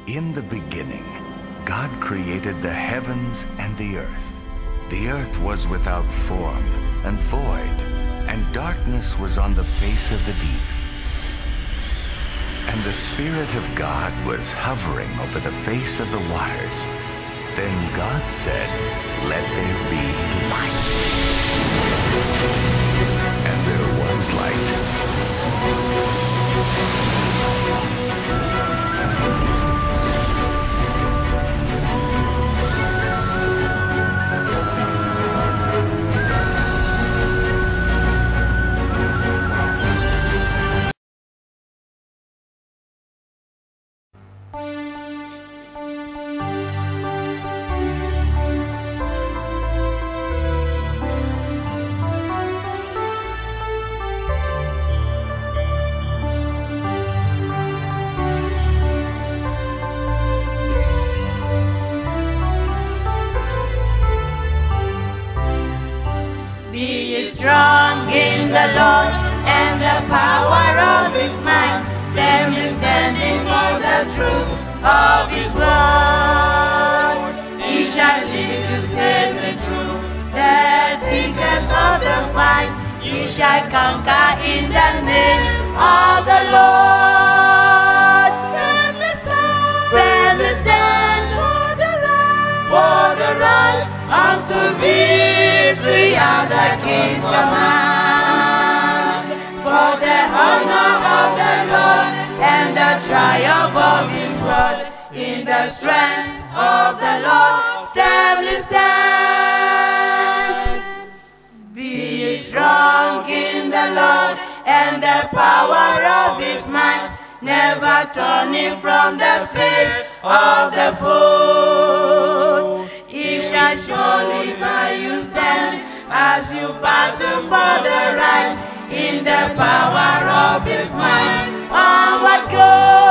In the beginning, God created the heavens and the earth. The earth was without form and void, and darkness was on the face of the deep. And the Spirit of God was hovering over the face of the waters. Then God said, Let there be light. And there was light. Be ye strong in the Lord and the power of his might. Firmly standing for the truth of his word. He shall lead you safely through the thickest of the fight. He shall conquer in the name of the Lord. Firmly stand, firmly stand for the right, for the right unto victory at the King's command. For the honor of the Lord and the triumph of His word in the strength of the Lord, firmly stand. Be ye strong in the Lord and the power of his might, never turning from the face of the foe. He shall surely by you stand as you battle for the right in the power of his might. Onward go.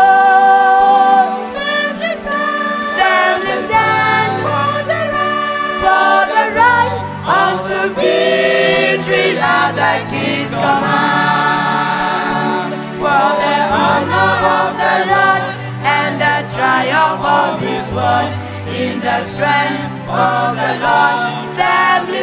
Firmly stand, firmly stand for the right, for the right unto victory at the King's command. For the honor of the Lord and the triumph of His word in the strength of the Lord, firmly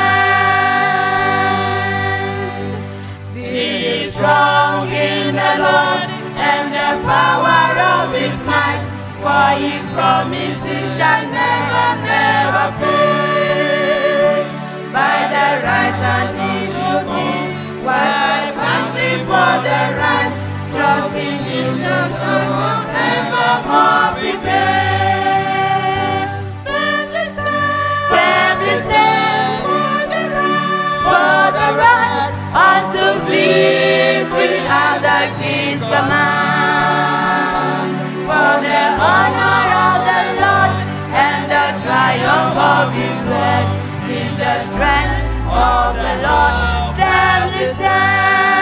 stand. Be strong in the Lord and the power of His might, for His promises shall never, never fail. By the right hand He will lead, while battling for the right, trusting in the Lord evermore prepare. Firmly stand, firmly stand for the right, for the right unto victory at the King's command. For the honor of the Lord and the triumph of His word in the strength of the Lord, firmly stand.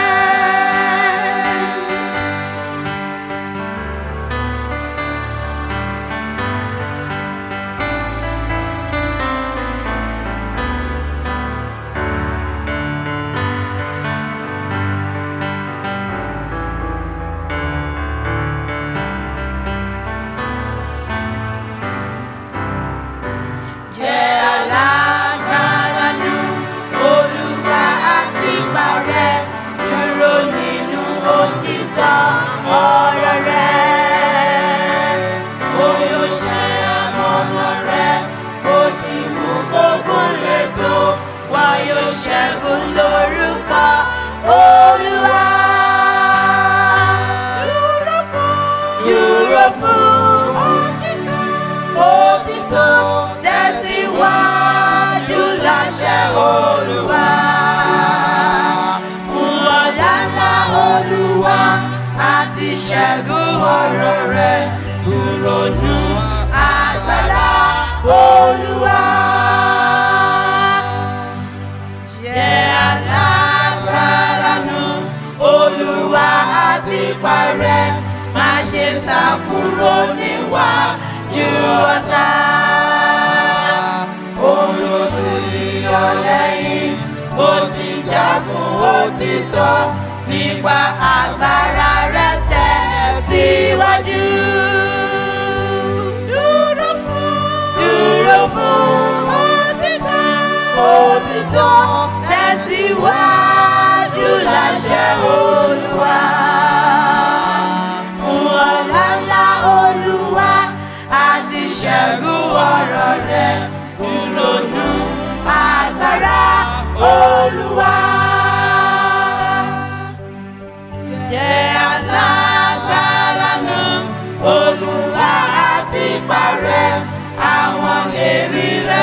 Jẹ́ alágbára nù, Olúwa àti parẹ́, dúró nínú òtítọ́ ọ̀rọ̀ rẹ̀. Ó yóò ṣe àmọ̀nà rẹ̀, bó ti wù kókún lè tó, wá yóò ṣẹ́gun lórúkọ Olúwa. Dúró fún, dúró fún òtítọ́ òtítọ́ tẹ̀síwájú láṣẹ olúwa. Fún ọ̀la ńlá olúwa àti ṣẹ́gun ọ̀rọ̀ rẹ̀ dúró nù agbára olúwa. Jẹ́ alágbára nù olúwa àti parẹ́ má ṣe sá kúrò níwájú ọ̀tá. Òun ti yọ lẹ́yìn, ó ti jà fún òtítọ́ nípa agbára rẹ̀ tẹ̀ síwájú.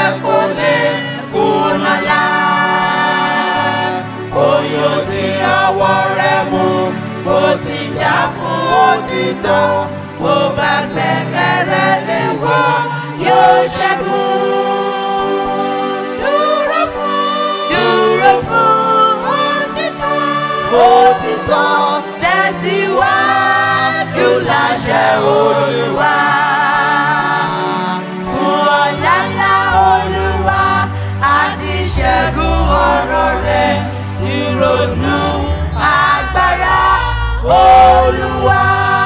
kò lè kùnà lá. Oyò tí ọwọ́ rẹ̀ mú, bó ti jà fún òtítọ́. Bó bá gbẹ́kẹ̀rẹ́ lé wọ́, yóò ṣẹ́gun. Dúró fún, dúró fún òtítọ́. Òtítọ́ tẹ̀síwájú láṣẹ Olúwa. Fún ọ̀la ńlá Olúwa àti ṣẹ́gun ọ̀rọ̀ rẹ̀ ìrònú agbára Olúwa.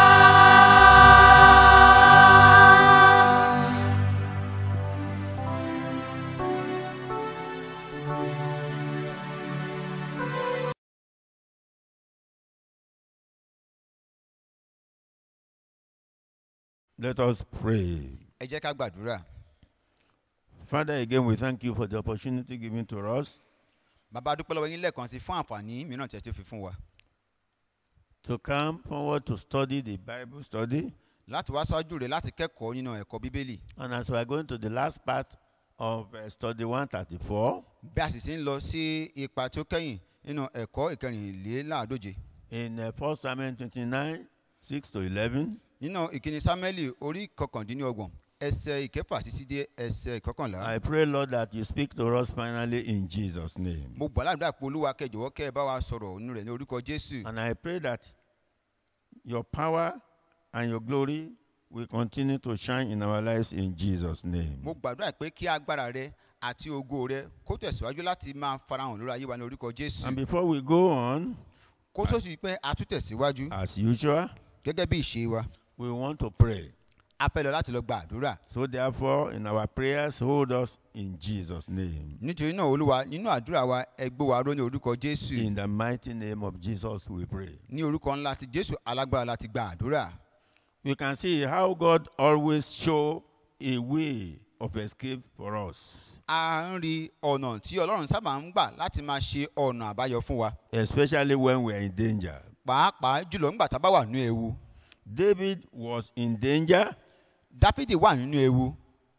Let us pray. ẹ jẹ́ ká gbàdúrà Father, again, we thank you for the opportunity given to us bàbá dúpẹ́ lọ́wọ́ yín lẹ́ẹ̀kan sí fún àǹfààní mìíràn tí ẹ ti fi fún wa to come forward to study the Bible study. láti wá sáájú rẹ̀ láti kẹ́kọ̀ọ́ nínú ẹ̀kọ́ bíbélì And as we are going to the last part of uh, study 134, bí a sì ti ń lọ sí ipa tí ó kẹ́yìn nínú ẹ̀kọ́ ìkẹrìnléláàádóje in uh, 1 Samuel 29 6 to 11, nínú ìkíni sámẹ́lì orí kọkàndínlọ́gbọ̀n ẹsẹ̀ ìkẹfà títí dé ẹsẹ̀ ìkọkànlá I pray, Lord, that you speak to us finally in Jesus' name. mo gbà ládùúgbà pé olúwa kẹjọwọ́ kẹ́ ẹ bá wa sọ̀rọ̀ nínú rẹ̀ ní orúkọ jésù And I pray that your power and your glory will continue to shine in our lives in Jesus' name. mo gbàdúrà pé kí agbára rẹ àti ògo rẹ kó tẹ̀síwájú láti máa farahàn lórí ayé wa ní orúkọ jésù And before we go on, kó tó sì pé a tún tẹ̀síwájú as usual, gẹ́gẹ́ bí ìṣe wa we want to pray. a fẹ́ lọ láti lọ gba àdúrà So therefore, in our prayers, hold us in Jesus' name. nítorí náà olúwa nínú àdúrà wa ẹ gbé wa ró ní orúkọ jésù In the mighty name of Jesus, we pray. ní orúkọ ńlá ti jésù alágbára láti gba àdúrà We can see how God always show a way of escape for us, a ń rí ọ̀nà tí ọlọ́run sábà ń gbà láti máa ṣe ọ̀nà àbáyọ fún wa especially when we are in danger. pàápàá jùlọ nígbà tá a bá wà nínú ewu David was in danger dáfídì wà nínú ewu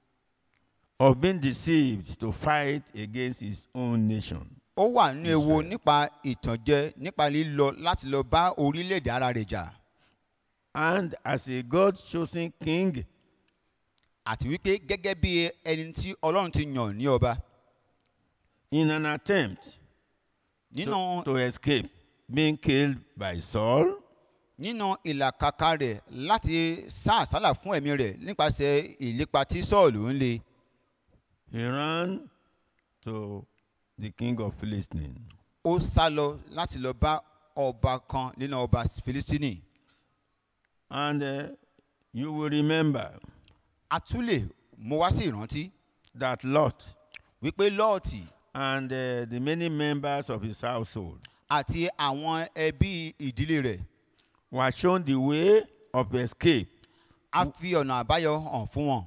of being deceived to fight against his own nation. ó wà nínú ewu Israel. nípa ìtànjẹ nípa lílọ láti lọ bá orílẹ̀-èdè ara rẹ̀ jà And as a God chosen king, àti wípé gẹ́gẹ́ bí ẹni tí ọlọ́run ti yàn ní ọba in an attempt nínú to, to escape being killed by Saul, nínú ìlàkàkà rẹ̀ láti sá àsálà fún ẹ̀mí rẹ̀ nípasẹ̀ ìlépa tí sọ́ọ̀lù ń le he ran to the king of Philistine. ó sá lọ láti lọ bá ọba kan nínú ọba filistini And uh, you will remember a tún lè mú wá sí ìrántí that Lot wípé lọ́ọ̀tì and uh, the many members of his household àti àwọn ẹbí ìdílé rẹ̀ were shown the way of escape a fi ọ̀nà àbáyọ hàn fún wọn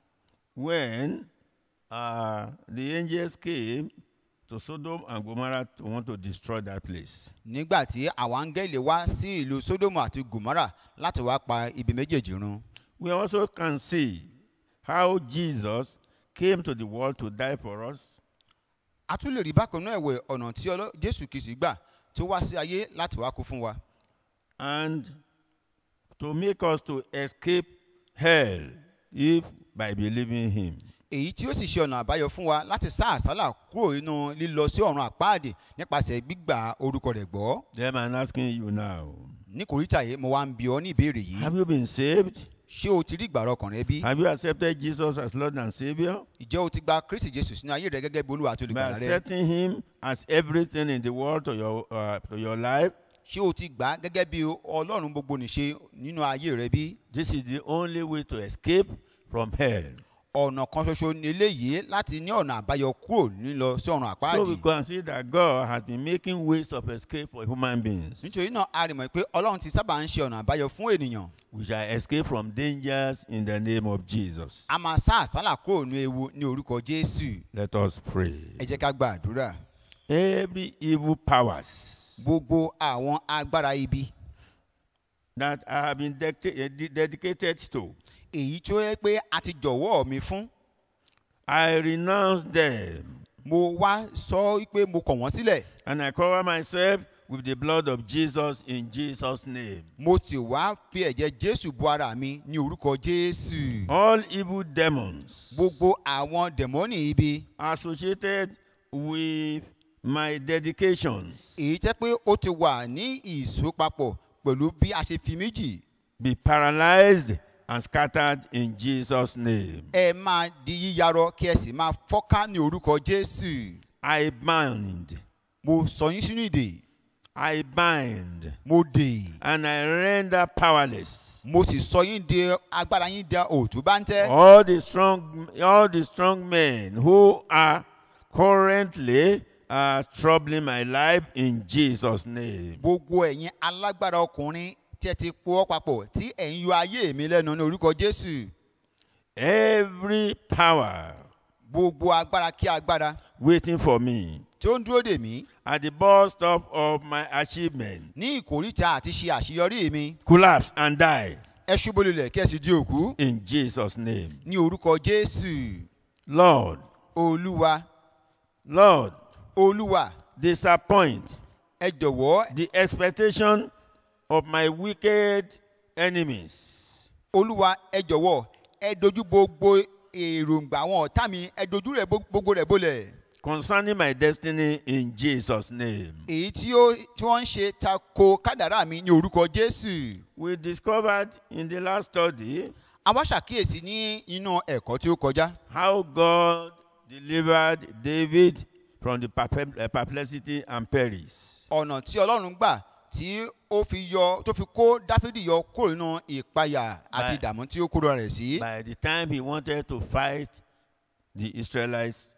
when uh, the angels came to Sodom and Gomorrah to want to destroy that place. nígbà tí àwọn áńgẹ́lì wá sí ìlú sódómù àti gòmárà láti wá pa ibi méjèèjì run We also can see how Jesus came to the world to die for us a tún lè rí bákan náà ẹ̀wẹ̀ ọ̀nà tí Ọlọ́- jésù kìsì gbà tó wá sí ayé láti wá kú fún wa and to make us to escape hell if by believing him. èyí tí ó sì ṣe ọ̀nà àbáyọ fún wa láti sá àsálà kúrò nínú lílọ sí ọ̀run àpáàdì nípasẹ̀ gbígbà orúkọ rẹ̀ gbọ́ Then I'm asking you now, ní kòríta yìí mo wá ń bi ọ́ ní ìbéèrè yìí have you been saved? ṣé o ti rí ìgbàrọ̀ ọkàn rẹ bí Have you accepted Jesus as Lord and Savior? ìjẹ́ o ti gba kristi jésù sínú ayé rẹ gẹ́gẹ́ bí olúwa àti By olùgbàlà rẹ accepting him as everything in the world to your, uh, to your life, ṣé o ti gbà á gẹ́gẹ́ bí ọlọ́run gbogbo nìṣe nínú ayé rẹ bí this is the only way to escape from hell. ọ̀nà kan ṣoṣo ní eléyìí láti ní ọ̀nà àbáyọ kúrò nílọ sí ọ̀run So àpáàdì we can see that God has been making ways of escape for human beings. nítorí náà a rí mọ̀ pé ọlọ́run ti sábà ń ṣe ọ̀nà àbáyọ fún ènìyàn We shall escape from dangers in the name of Jesus. a máa sá àsálà kúrò ní ewu ní orúkọ jésù Let us pray. ẹ jẹ́ ká gba àdúrà Every evil powers gbogbo àwọn agbára ibi that I have been dicta- eh, de- dedicated to, èyí tó yẹ pé a ti jọ̀wọ́ mi fún I renounce them mo wá sọ wípé mo kọ̀ wọ́n sílẹ̀ and I cover myself with the blood of Jesus in Jesus' name. mo sì wá fi ẹ̀jẹ̀ jésù bo ara mi ní orúkọ jésù All evil demons gbogbo àwọn dẹ̀mọ́nì ibi associated with my dedications èyí jẹ́ pé ó ti wà ní ìsopapọ̀ pẹ̀lú bí a ṣe fi méjì be paralyzed and scattered in Jesus' name. ẹ máa di yíyarọ kí ẹ sì máa fọ́ká ní orúkọ jésù I bind, mo sọ yín sínú ìdè I bind, mo dè and I render powerless mo sì sọ yín di agbára yín di òtún bá ń tẹ́ all the strong, all the strong men who are currently uh, troubling my life in Jesus' name. gbogbo ẹ̀yin alágbára ọkùnrin tí ẹ ti pọ̀ papọ̀ tí ẹ̀ ń yọ ayé mi lẹ́nu ní orúkọ jésù Every power gbogbo agbára kí agbára waiting for me tí ó ń dúró dè mí at the bus stop of my achievement ní ìkórìtà àti ṣe àṣeyọrí mi collapse and die ẹ ṣubú lulẹ̀ kí ẹ sì di òkú in Jesus' name. ní orúkọ jésù Lord, olúwa Lord, olúwa disappoint ẹ jọ̀wọ́ the expectation of my wicked enemies. olúwa ẹ jọ̀wọ́ ẹ dojú gbogbo èròǹgbà àwọn ọ̀tá mi ẹ dojú rẹ̀ bó- gbogbo rẹ̀ bolẹ̀ concerning my destiny in Jesus' name. èyí tí ó tí wọ́n ń ṣe tako kádàrá mi ní orúkọ jésù We discovered in the last study àwa ṣàkíyèsí ní inú ẹ̀kọ́ tí ó kọjá how God delivered David from the perpe- uh, perplexity and perils. ọ̀nà tí ọlọ́run gbà tí ó fi yọ tó fi kó dáfídì yọ kúrò nínú ìpayà àti Bye. ìdààmú tí ó kúrò rẹ̀ sí. By the time he wanted to fight the Israelites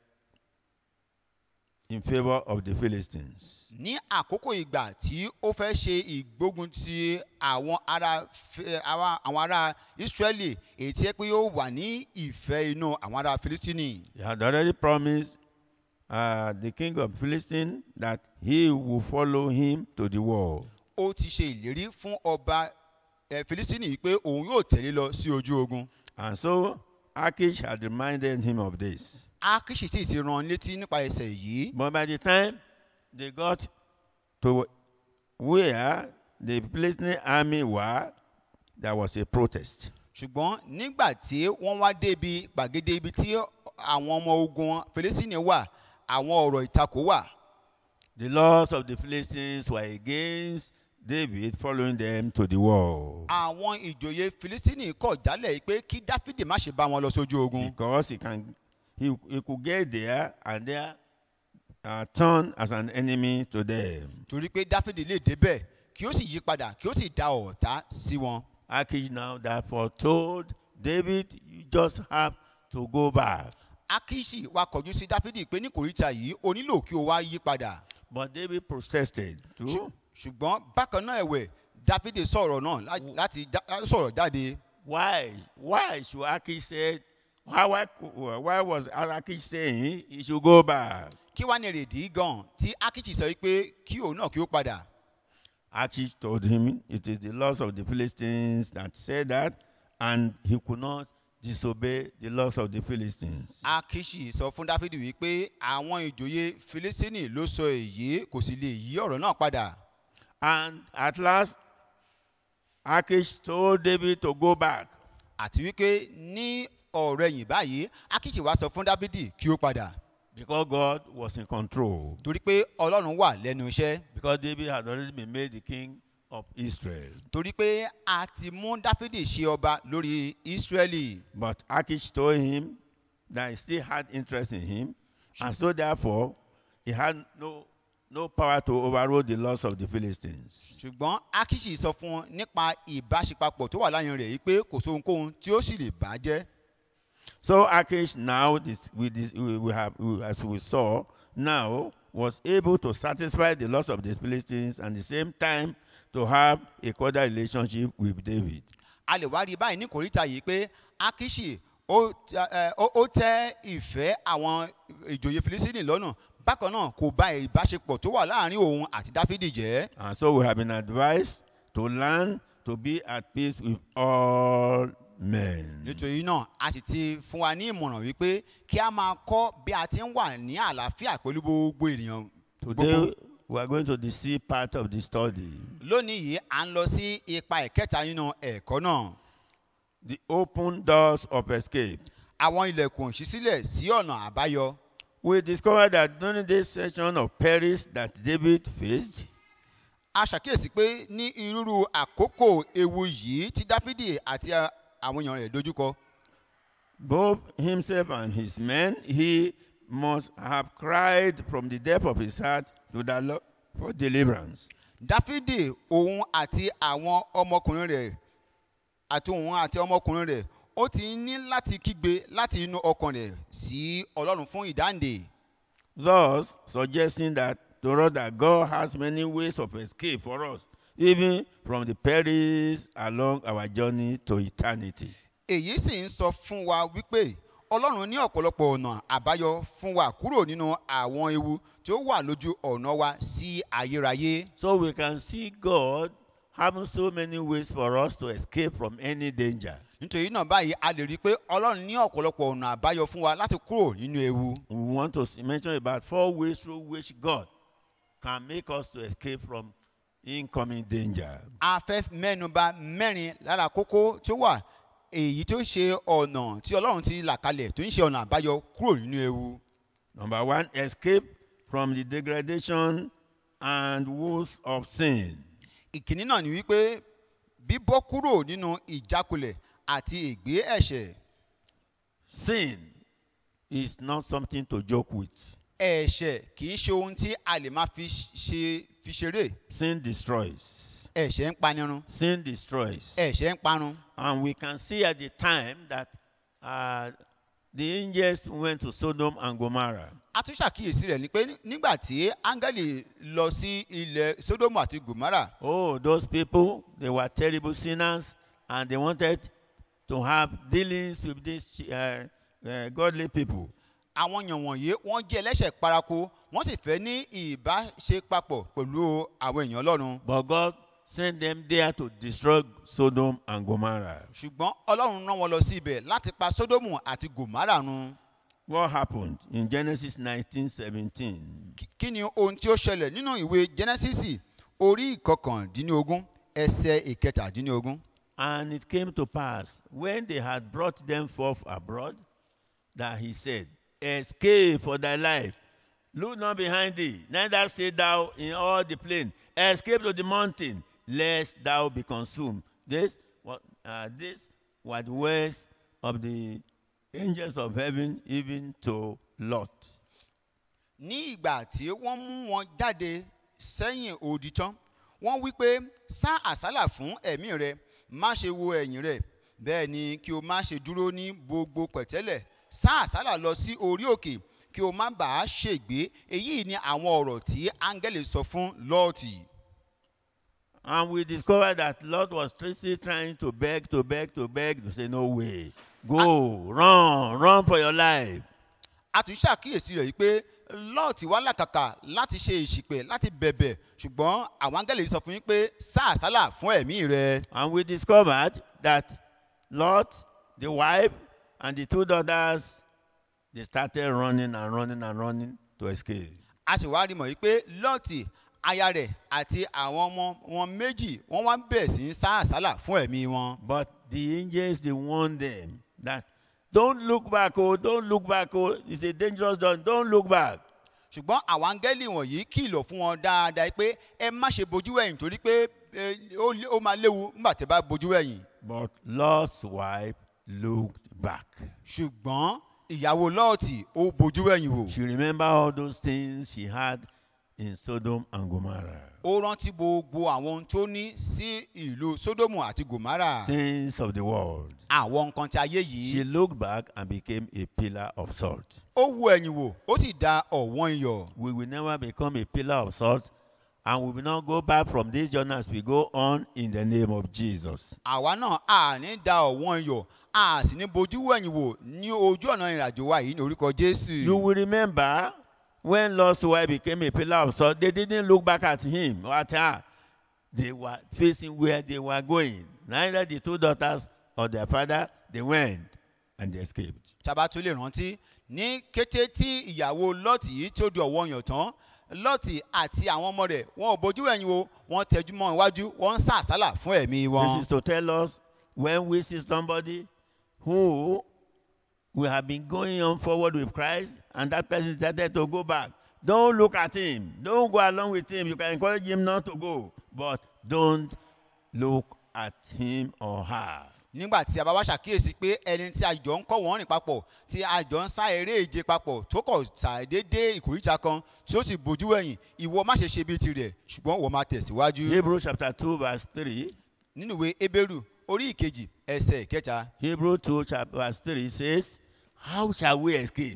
in favor of the Philistines, ní àkókò ìgbà tí ó fẹ́ ṣe ìgbógun ti àwọn ará Fi- àwa- àwọn ará israẹli èyí tí ẹ pé yóò wà ní ìfẹ́ inú àwọn ará filistini he had already promised uh, the king of Philistine that he will follow him to the war. ó ti ṣe ìlérí fún ọba eh, filistini yìí pé òun yóò tẹ̀lé lọ sí ojú ogun And so Achish had reminded him of this. akishi sì ti rán létí nípa ẹsẹ̀ yìí But by the time they got to where the Philistine army were, there was a protest. ṣùgbọ́n nígbà tí wọ́n wá débi gbàgede ibi tí àwọn ọmọ ogun filistini wà àwọn ọ̀rọ̀ ìtakò wà The laws of the Philistines were against David following them to the war. àwọn ìjòyè filistini kọ̀ jálẹ̀ pé kí dáfídì má ṣe bá wọn lọ sójú ogun Because he can he, he could get there and there uh, turn as an enemy to them. torí pé dáfídì lè débẹ̀ kí ó sì yí padà kí ó sì da ọ̀tá sí wọn. Achish now therefore told David, you just have to go back. akishi wa kọjú sí dáfídì pé ní kòríta yìí o nílò kí o wá yí padà. But David protested too. Ṣù- ṣùgbọ́n bákan náà ẹ̀wẹ̀ dáfídì sọ̀rọ̀ náà lá- láti já- lá- sọ̀rọ̀ jáde. Why? Why should Achish say? Why, why, why was Achish saying he should go back? kí wàá ní èrèdí gan tí akishi sọ pé kí òun náà kí ó padà. Achish told him it is the laws of the Philistines that said that, and he could not disobey the laws of the Philistines. akishi sọ fún dáfídì wípé àwọn ìjòyè filistini ló sọ èyí kò sì lè yí ọ̀rọ̀ náà padà. And at last, Achish told David to go back. àti wípé ní ọ̀rọ̀ ẹ̀yìn báyìí akishi wa sọ fún dáfídì kí ó padà. Because God was in control. torí pé ọlọ́run wà lẹ́nu iṣẹ́ Because David had already been made the king of Israel. torí pé a ti mú dáfídì ṣe ọba lórí ísírẹ́lì But Achish told him that he still had interest in him, and so therefore he had no no power to overrule the laws of the Philistines. ṣùgbọ́n akishi sọ fún un nípa ìbáṣepapọ̀ tó wà láàrin rẹ̀ yìí pé kò sóhunkóhun tí ó sì lè bà á jẹ́ So Achish now, this, with this, we we have, we- as we saw, now was able to satisfy the laws of the Philistines and at the same time to have a cordial relationship with David. a lè wá rí báyìí ní kòríta yìí pé akishi ó tẹ- ẹ, ó- ó tẹ ìfẹ́ àwọn ìjòyè filisini lọ́nà bákan náà kò bá ìbáṣepọ̀ tó wà láàrin òun àti dáfídì jẹ́ And so we have been advised to learn to be at peace with all Amen. nítorí náà a sì ti fún wa ní ìmọ̀ràn wípé kí a máa kọ́ bí a ti ń wà ní àlàáfíà pẹ̀lú gbogbo ènìyàn Today gbogbo. we are going to the C part of the study. lónìí yìí à ń lọ sí ipa ìkẹta nínú ẹ̀kọ́ náà The open doors of escape. àwọn ilẹ̀kùn ìṣísílẹ̀ sí ọ̀nà àbáyọ We discovered that during this session of perils that David faced, a ṣàkíyèsí pé ní irúurú àkókò ewu yìí tí dáfídì àti a- àwọn èèyàn rẹ̀ dojúkọ both himself and his men, he must have cried from the depth of his heart to the Lord for deliverance. dáfídì òun àti àwọn ọmọkùnrin rẹ̀ àti òun àti ọmọkùnrin rẹ̀ ó ti ní láti kígbe láti inú ọkàn rẹ̀ sí ọlọ́run fún ìdáǹdè Thus, suggesting that to us that God has many ways of escape for us, even from the perils along our journey to eternity. èyí sì ń sọ fún wa wípé ọlọ́run ní ọ̀pọ̀lọpọ̀ ọ̀nà àbáyọ fún wa kúrò nínú àwọn ewu tí ó wà lójú ọ̀nà wa sí ayérayé So we can see God having so many ways for us to escape from any danger. nítorí náà báyìí a lè rí i pé ọlọ́run ní ọ̀pọ̀lọpọ̀ ọ̀nà àbáyọ fún wa láti kúrò nínú ewu We want to s- mention about four ways through which God can make us to escape from incoming danger. a fẹ́ mẹ́nuba mẹ́rin lára kókó tí ó wà èyí tó ṣe ọ̀nà tí ọlọ́run ti là kalẹ̀ tó ń ṣe ọ̀nà àbáyọ kúrò nínú ewu Number one, escape from the degradation and woes of sin. ìkíní náà ni wípé bíbọ́ kúrò nínú ìjákulẹ̀ àti ìgbé ẹ̀ṣẹ̀ Sin is not something to joke with. ẹ̀ṣẹ̀ kì í ṣe ohun tí a lè máa fi ṣe fi ṣeré Sin destroys. ẹ̀ṣẹ̀ ń panirun Sin destroys. ẹ̀ṣẹ̀ ń parun And we can see at the time that uh, the angels went to Sodom and Gomorrah. a tún ṣàkíyèsí rẹ̀ ni pé nígbà tí áńgẹ́lì lọ sí ilẹ̀ sódómù àti gòmárà Oh, those people, they were terrible sinners and they wanted to have dealings with these uh, uh, godly people. àwọn èèyàn wọ̀nyí wọ́n jẹ́ ẹlẹ́ṣẹ̀ paraku wọ́n sì fẹ́ ní ìbáṣepapọ̀ pẹ̀lú àwọn èèyàn ọlọ́run But God sent them there to destroy Sodom and Gomorrah. ṣùgbọ́n ọlọ́run rán wọn lọ sí ibẹ̀ láti pa sódómù àti gòmárà run What happened in Genesis 19:17? Kí- kí ni ohun tí ó ṣẹlẹ̀ nínú ìwé genesis orí ìkọkàndínlógún ẹsẹ̀ ìkẹtàdínlógún And it came to pass when they had brought them forth abroad that he said, Escape for thy life. Look not behind thee, neither stay thou in all the plain. Escape to the mountain, lest thou be consumed. This, what, uh, this was the words of the angels of heaven, even to Lot. ní ìgbà tí wọ́n mú wọn jáde sẹ́yìn odi tán wọ́n wí pé sá àsálà fún ẹ̀mí rẹ má ṣe wo ẹ̀yìn rẹ bẹ́ẹ̀ ni kí o má ṣe dúró ní gbogbo pẹ̀tẹ́lẹ̀ sá àsálà lọ sí orí òkè kí o má bàa ṣègbé èyí ni àwọn ọ̀rọ̀ tí áńgẹ́lì sọ fún lọ́ọ̀tì And we discovered that Lot was still trying to beg, to beg, to beg, to say, No way. Go, run, run for your life. a tún ṣàkíyèsí rẹ̀ wípé lọ́ọ̀tì wá làkàkà láti ṣe ìṣìpẹ̀ láti bẹ̀bẹ̀ ṣùgbọ́n àwọn áńgẹ́lì sọ fún yín pé sá àsálà fún ẹ̀mí rẹ And we discovered that Lot, the wife, and the two daughters, they started running and running and running to escape. a sì wá rí mọ̀ wípé lọ́ọ̀tì aya rẹ̀ àti àwọn ọmọ wọn méjì wọ́n wá bẹ̀rẹ̀ sí í sá àsálà fún ẹ̀mí wọn. But the angels, they warned them that don't look back, oh, don't look back, oh, it's a dangerous dawn, don't look back. ṣùgbọ́n àwọn áńgẹ́lì wọ̀nyí kìlọ̀ fún wọn dáadáa pé ẹ má ṣe bojú ẹ̀yìn torí pé eh, ó lé- ó máa léwu nígbà tí ẹ bá bojú ẹ̀yìn. But Lot's wife looked back. ṣùgbọ́n ìyàwó lọ́ọ̀tì ó bojú ẹ̀yìn wò. She remembered all those things she had in Sodom and Gomorrah. ó rántí gbogbo àwọn ohun tó ní sí ìlú sódómù àti gòmárà Things of the world. àwọn nǹkan tí ayé She yìí. looked back and became a pillar of salt. ó wo ẹ̀yìn wò ó sì da ọ̀wọ́n iyọ̀. We will never become a pillar of salt and we will not go back from this journey as we go on in the name of Jesus. àwa náà a ní da ọ̀wọ́n iyọ̀ a sì ní bojú wẹ̀yìn wò ní ojú ọ̀nà ìrìnàjò wa yìí ní orúkọ jésù. You will remember when Lot's wife became a pillar of salt, they didn't look back at him or at her. They were facing where they were going. Neither the two daughters or their father they went and they escaped. tábà tún lè rántí ní kété tí ìyàwó lọ́ọ̀tì yìí tó di ọ̀wọ́ yàn tán lọ́ọ̀tì àti àwọn ọmọ rẹ̀ wọn ò bójú ẹ̀yìn o wọ́n tẹjú mọ́ iwájú wọ́n ń sá àsálà fún ẹ̀mí wọn. This is to tell us when we see somebody who we have been going on forward with Christ and that person decided to go back. Don't look at him. Don't go along with him. You can encourage him not to go, but don't look at him or her. nígbà tí a bá wá ṣàkíyèsí pé ẹni tí a jọ ń kọ́ wọ́n rìn papọ̀ tí a jọ ń sá eré ìje papọ̀ tó kọ̀ ṣàdédé ìkòríta kan tí ó sì bójú ẹ̀yìn ìwọ má ṣe ṣe bíi tirẹ̀ ṣùgbọ́n wọ́n máa tẹ̀síwájú. Hebrews chapter 2, verse 3. nínú ìwé ebéèrú orí ìkejì ẹsẹ̀ ìkẹta Hebrews 2, chapter, verse 3 says, How shall we escape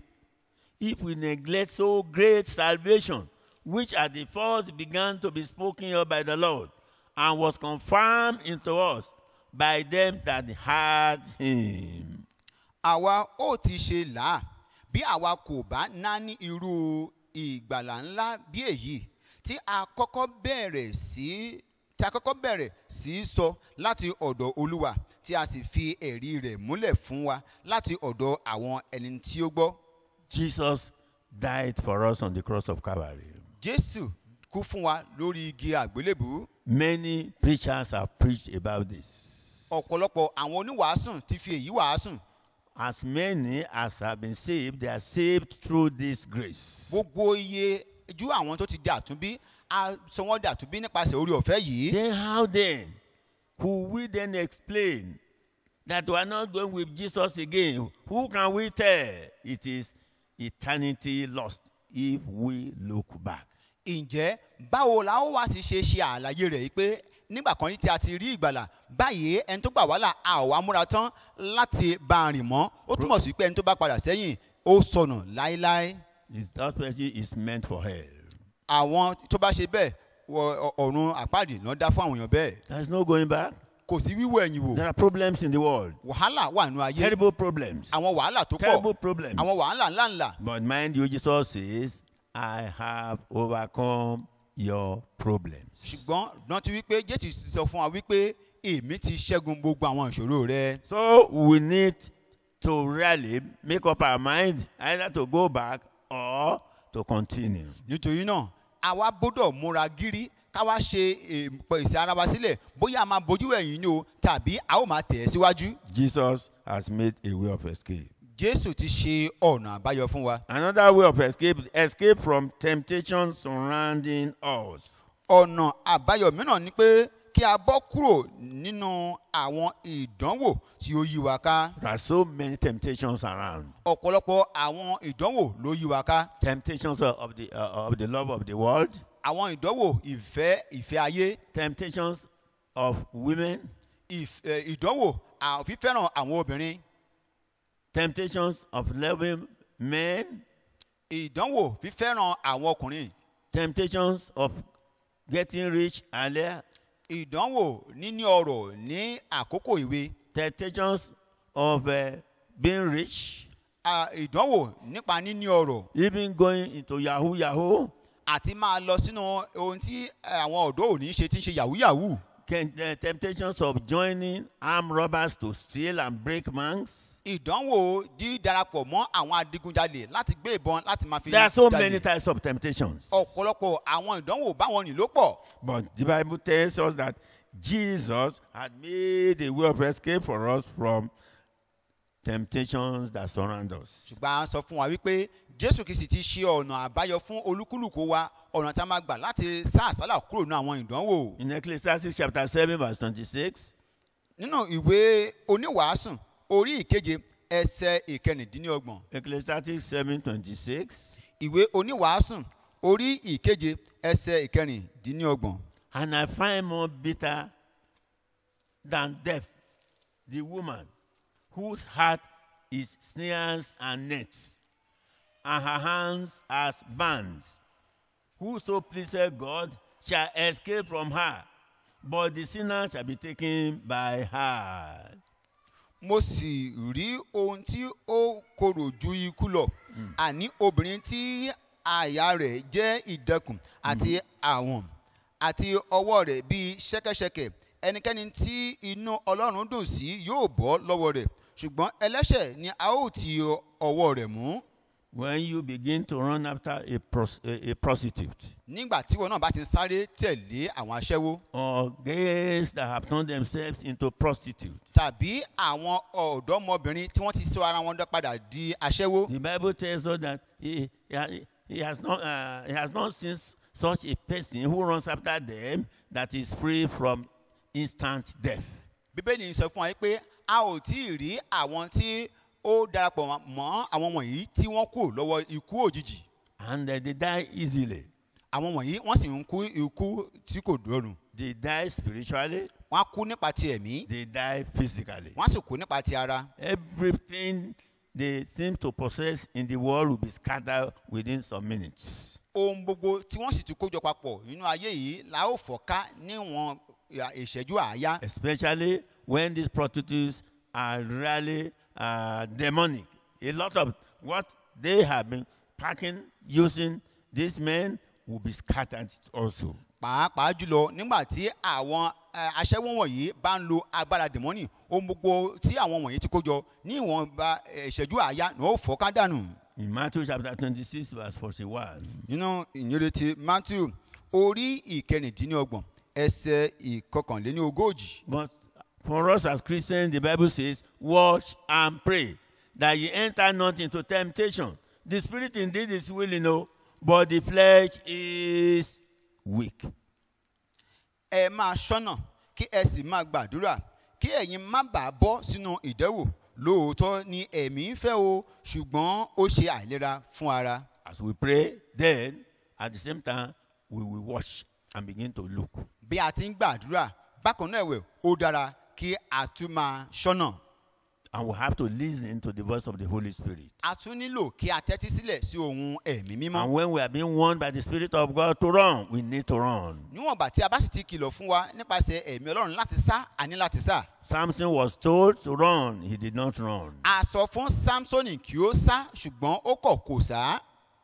if we neglect so great salvation, which at the first began to be spoken of by the Lord, and was confirmed into us by them that had him? àwa ó ti ṣe là á bí àwa kò bá náání irú ìgbàlà ńlá bí èyí tí a kọ́kọ́ bẹ̀rẹ̀ sí tí a kọ́kọ́ bẹ̀rẹ̀ sí í sọ láti ọ̀dọ̀ olúwa tí a sì fi ẹ̀rí rẹ̀ múlẹ̀ fún wa láti ọ̀dọ̀ àwọn ẹni tí ó gbọ́. Jesus died for us on the cross of Calvary. jésù kú fún wa lórí igi àgbélébùú Many preachers have preached about this. ọ̀pọ̀lọpọ̀ àwọn oníwàásùn ti fi èyí wàásùn As many as have been saved, they are saved through this grace. gbogbo iye ju àwọn tó ti di àtúnbí a sọ wọ́n di àtúnbí nípasẹ̀ orí ọ̀fẹ́ yìí. Then how then could we then explain that we are not going with Jesus again? Who can we tell it is eternity lost if we look back? ǹjẹ́ báwo la ó wá ti ṣe ṣe àlàyé rẹ̀ yìí pé nígbà kan tí a ti rí ìgbàlà báyìí ẹni tó gbà wá là a ò wá múra tán láti bá a rìn mọ́ ó túmọ̀ sí pé ẹni tó bá padà sẹ́yìn ó sọnù láéláé Is that person is meant for hell. àwọn tó bá ṣe bẹ́ẹ̀ wọ- ọ- ọ̀run àpáàdì ló dá fún àwọn èèyàn bẹ́ẹ̀ There's no going back. kò sí wíwọ ẹ̀yìn wò There are problems in the world. wàhálà wà nù ayé Terrible problems. àwọn wàhálà tó Terrible pọ̀ problems. àwọn wàhálà ńláńlá But mind you, Jesus says, I have overcome your problems. ṣùgbọ́n rántí wípé jésù sọ fún wa wípé èmi ti ṣẹ́gun gbogbo àwọn ìṣòro rẹ So we need to really make up our mind either to go back or to continue. nítorí náà àwa gbọ́dọ̀ múra gírí káwa ṣe ìpèsè ara wa sílẹ̀ bóyá a máa bójú ẹ̀yìn ni o tàbí a ó máa tẹ̀ ẹ́ síwájú. Jesus has made a way of escape. jésù ti ṣe ọ̀nà àbáyọ fún wa. Another way of escape, escape from temptation surrounding us. ọ̀nà àbáyọ mìíràn ni pé kí a bọ́ kúrò nínú àwọn ìdánwò tí ó yí wa ká. There are so many temptations around. ọ̀pọ̀lọpọ̀ àwọn ìdánwò ló yí wa ká. Temptations of the, uh, of the love of the world, àwọn ìdánwò ìfẹ́ ìfẹ́ ayé temptations of women, ìf- eh, ìdánwò à- fífẹ́ràn àwọn obìnrin temptations of loving men, ìdánwò fífẹ́ràn àwọn ọkùnrin temptations of getting rich earlier, ìdánwò níní ọrọ̀ ní àkókò ìwé temptations of uh, being rich, à, ìdánwò nípa níní ọrọ̀ even going into Yahoo Yahoo, àti máa lọ sínú ohun tí eh, àwọn ọ̀dọ́ òní ṣe tí ń ṣe yahoo yahoo can, uh, temptations of joining armed robbers to steal and break banks. ìdánwò dídarapọ̀ mọ́ àwọn adigunjalè láti gbé ìbọn láti máa fi There are so jalè. many types of temptations. ọ̀pọ̀lọpọ̀ àwọn ìdánwò báwọn nì ló pọ̀ But the Bible tells us that Jesus had made a way of escape for us from temptations that surround us. ṣùgbọ́n a sọ fún wa wípé jésù kìí ti ṣe ọ̀nà àbáyọ fún olúkúlùkù wa ọ̀nà tí a máa gbà láti sá àsálà kúrò nínú àwọn ìdánwò In Ecclesiastes chapter 7, verse 26, nínú ìwé oníwàásùn orí ìkeje ẹsẹ ìkẹrìndínlọ́gbọ̀n Ecclesiastes 7, 26, ìwé oníwàásùn orí ìkeje ẹsẹ ìkẹrìndínlọ́gbọ̀n and I find more bitter than death the woman whose heart is snares and nets, and her hands as bands. Whoso pleaseth God shall escape from her, but the sinner shall be taken by her. mo sì rí ohun tí ó korò ju ikú lọ àní obìnrin tí àyà rẹ̀ jẹ́ ìdẹkùn àti àwọn àti ọwọ́ rẹ̀ bíi ṣẹ́kẹ́ṣẹkẹ̀ ẹnikẹ́ni tí inú ọlọ́run dùn sí yóò bọ́ lọ́wọ́ rẹ̀ ṣùgbọ́n ẹlẹ́ṣẹ̀ ni a ó ti ọwọ́ rẹ̀ mú When you begin to run after a, pros- a, a prostitute nígbà tí wọn náà bá ti ń sáré tẹ̀lé àwọn aṣẹ́wó or gays that have turned themselves into prostitutes, tàbí àwọn ọ̀dọ́mọbìnrin tí wọ́n ti sọ ara wọn dá padà di aṣẹ́wó the Bible tells us that he, he, ha- he has not, uh, he has not seen s- such a person who runs after them that is free from instant death. bíbélì ń sọ fún wa pé a ò tí ì rí àwọn tí ó darapọ̀ mọ́ àwọn wọ̀nyí tí wọ́n kù lọ́wọ́ ikú òjijì And uh, they die easily. àwọn wọ̀nyí wọ́n sì ń kú ikú tí kò dọ̀rùn They die spiritually, wọ́n á kú nípa ti ẹ̀mí they die physically. wọ́n á sì kú nípa ti ara Everything they seem to possess in the world will be scattered within some minutes. ohun gbogbo tí wọ́n sì ti kójọ papọ̀ nínú ayé yìí la ó fọ́ká níwọ̀n ìhà- ìṣẹ́jú àáyá especially when these prostitutes are really uh, demonic. A lot of what they have been packing, using, these men will be scattered also. pàápàá jùlọ nígbà tí àwọn eh, aṣẹ́wó wọ̀nyí bá ń lo agbára dẹ̀mọ́nì ohun gbogbo tí àwọn wọ̀nyí ti kójọ ní ìwọ̀nba eh, ìṣẹ́jú àáyá ní ó fọ́ká dànù. In Matthew chapter 26, verse 41, nínú ìyìnrere matthew orí ìkẹrìndínlọ́gbọ̀n ẹsẹ̀ ìkọkànléníogójì but for us as Christians, the Bible says, Watch and pray that ye enter not into temptation. The spirit indeed is willing, no, but the flesh is weak. ẹ máa ṣọ́nà kí ẹ sì máa gbàdúrà kí ẹ̀yin má bàa bọ́ sínú ìdẹ́wò lóòótọ́ ni ẹ̀mí ń fẹ́ o ṣùgbọ́n ó ṣe àìlera fún ara. As we pray, then at the same time, we will watch and begin to look. bí a ti ń gbàdúrà bákan náà ẹ̀wẹ̀ ó dára kí a tún máa ṣọ́nà. And we have to listen to the voice of the Holy Spirit. a tún nílò kí a tẹ́tí sílẹ̀ sí ohun ẹ̀mí And mímọ́. when we are being warned by the Spirit of God to run, we need to run. níwọ̀nba tí a bá sì ti kìlọ̀ fún wa nípasẹ̀ ẹ̀mí ọlọ́run láti sá àní láti sá. Samson was told to run, he did not run. a sọ fún samsoni kí ó sá ṣùgbọ́n ó kọ̀ kò sá.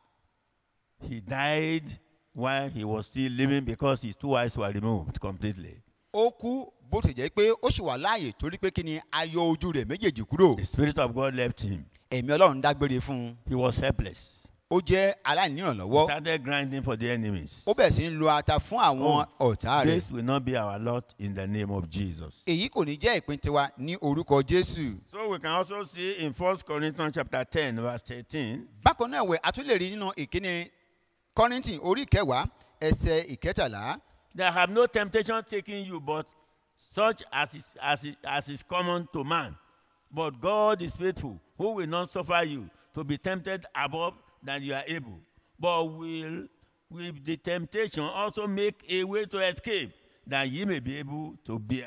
He died while he was still living because his two eyes were removed completely. ó kú bó ti jẹ́ pé ó sì wà láàyè torí pé kí ni a yọ ojú rẹ̀ méjèèjì kúrò. The Spirit of God left him. ẹ̀mí ọlọ́run dágbére fún un. He was helpless. ó jẹ́ He aláìnírànlọ́wọ́. started grinding for the enemies. ó bẹ̀rẹ̀ sí ń lo ata fún àwọn ọ̀tá rẹ̀. This will not be our lot in the name of Jesus. èyí kò ní jẹ́ ìpín tiwa ní orúkọ jésù. So we can also see in 1 Corinthians chapter 10, verse 13, bákan náà ẹ̀wẹ̀ a tún lè rí nínú ìkíni kọ́rìntì orí ìkẹwàá ẹsẹ̀ ìkẹtàlá. There have no temptation taking you, but such as is, as, is, as is common to man. But God is faithful, who will not suffer you to be tempted above than you are able, but will with the temptation also make a way to escape, that ye may be able to bear.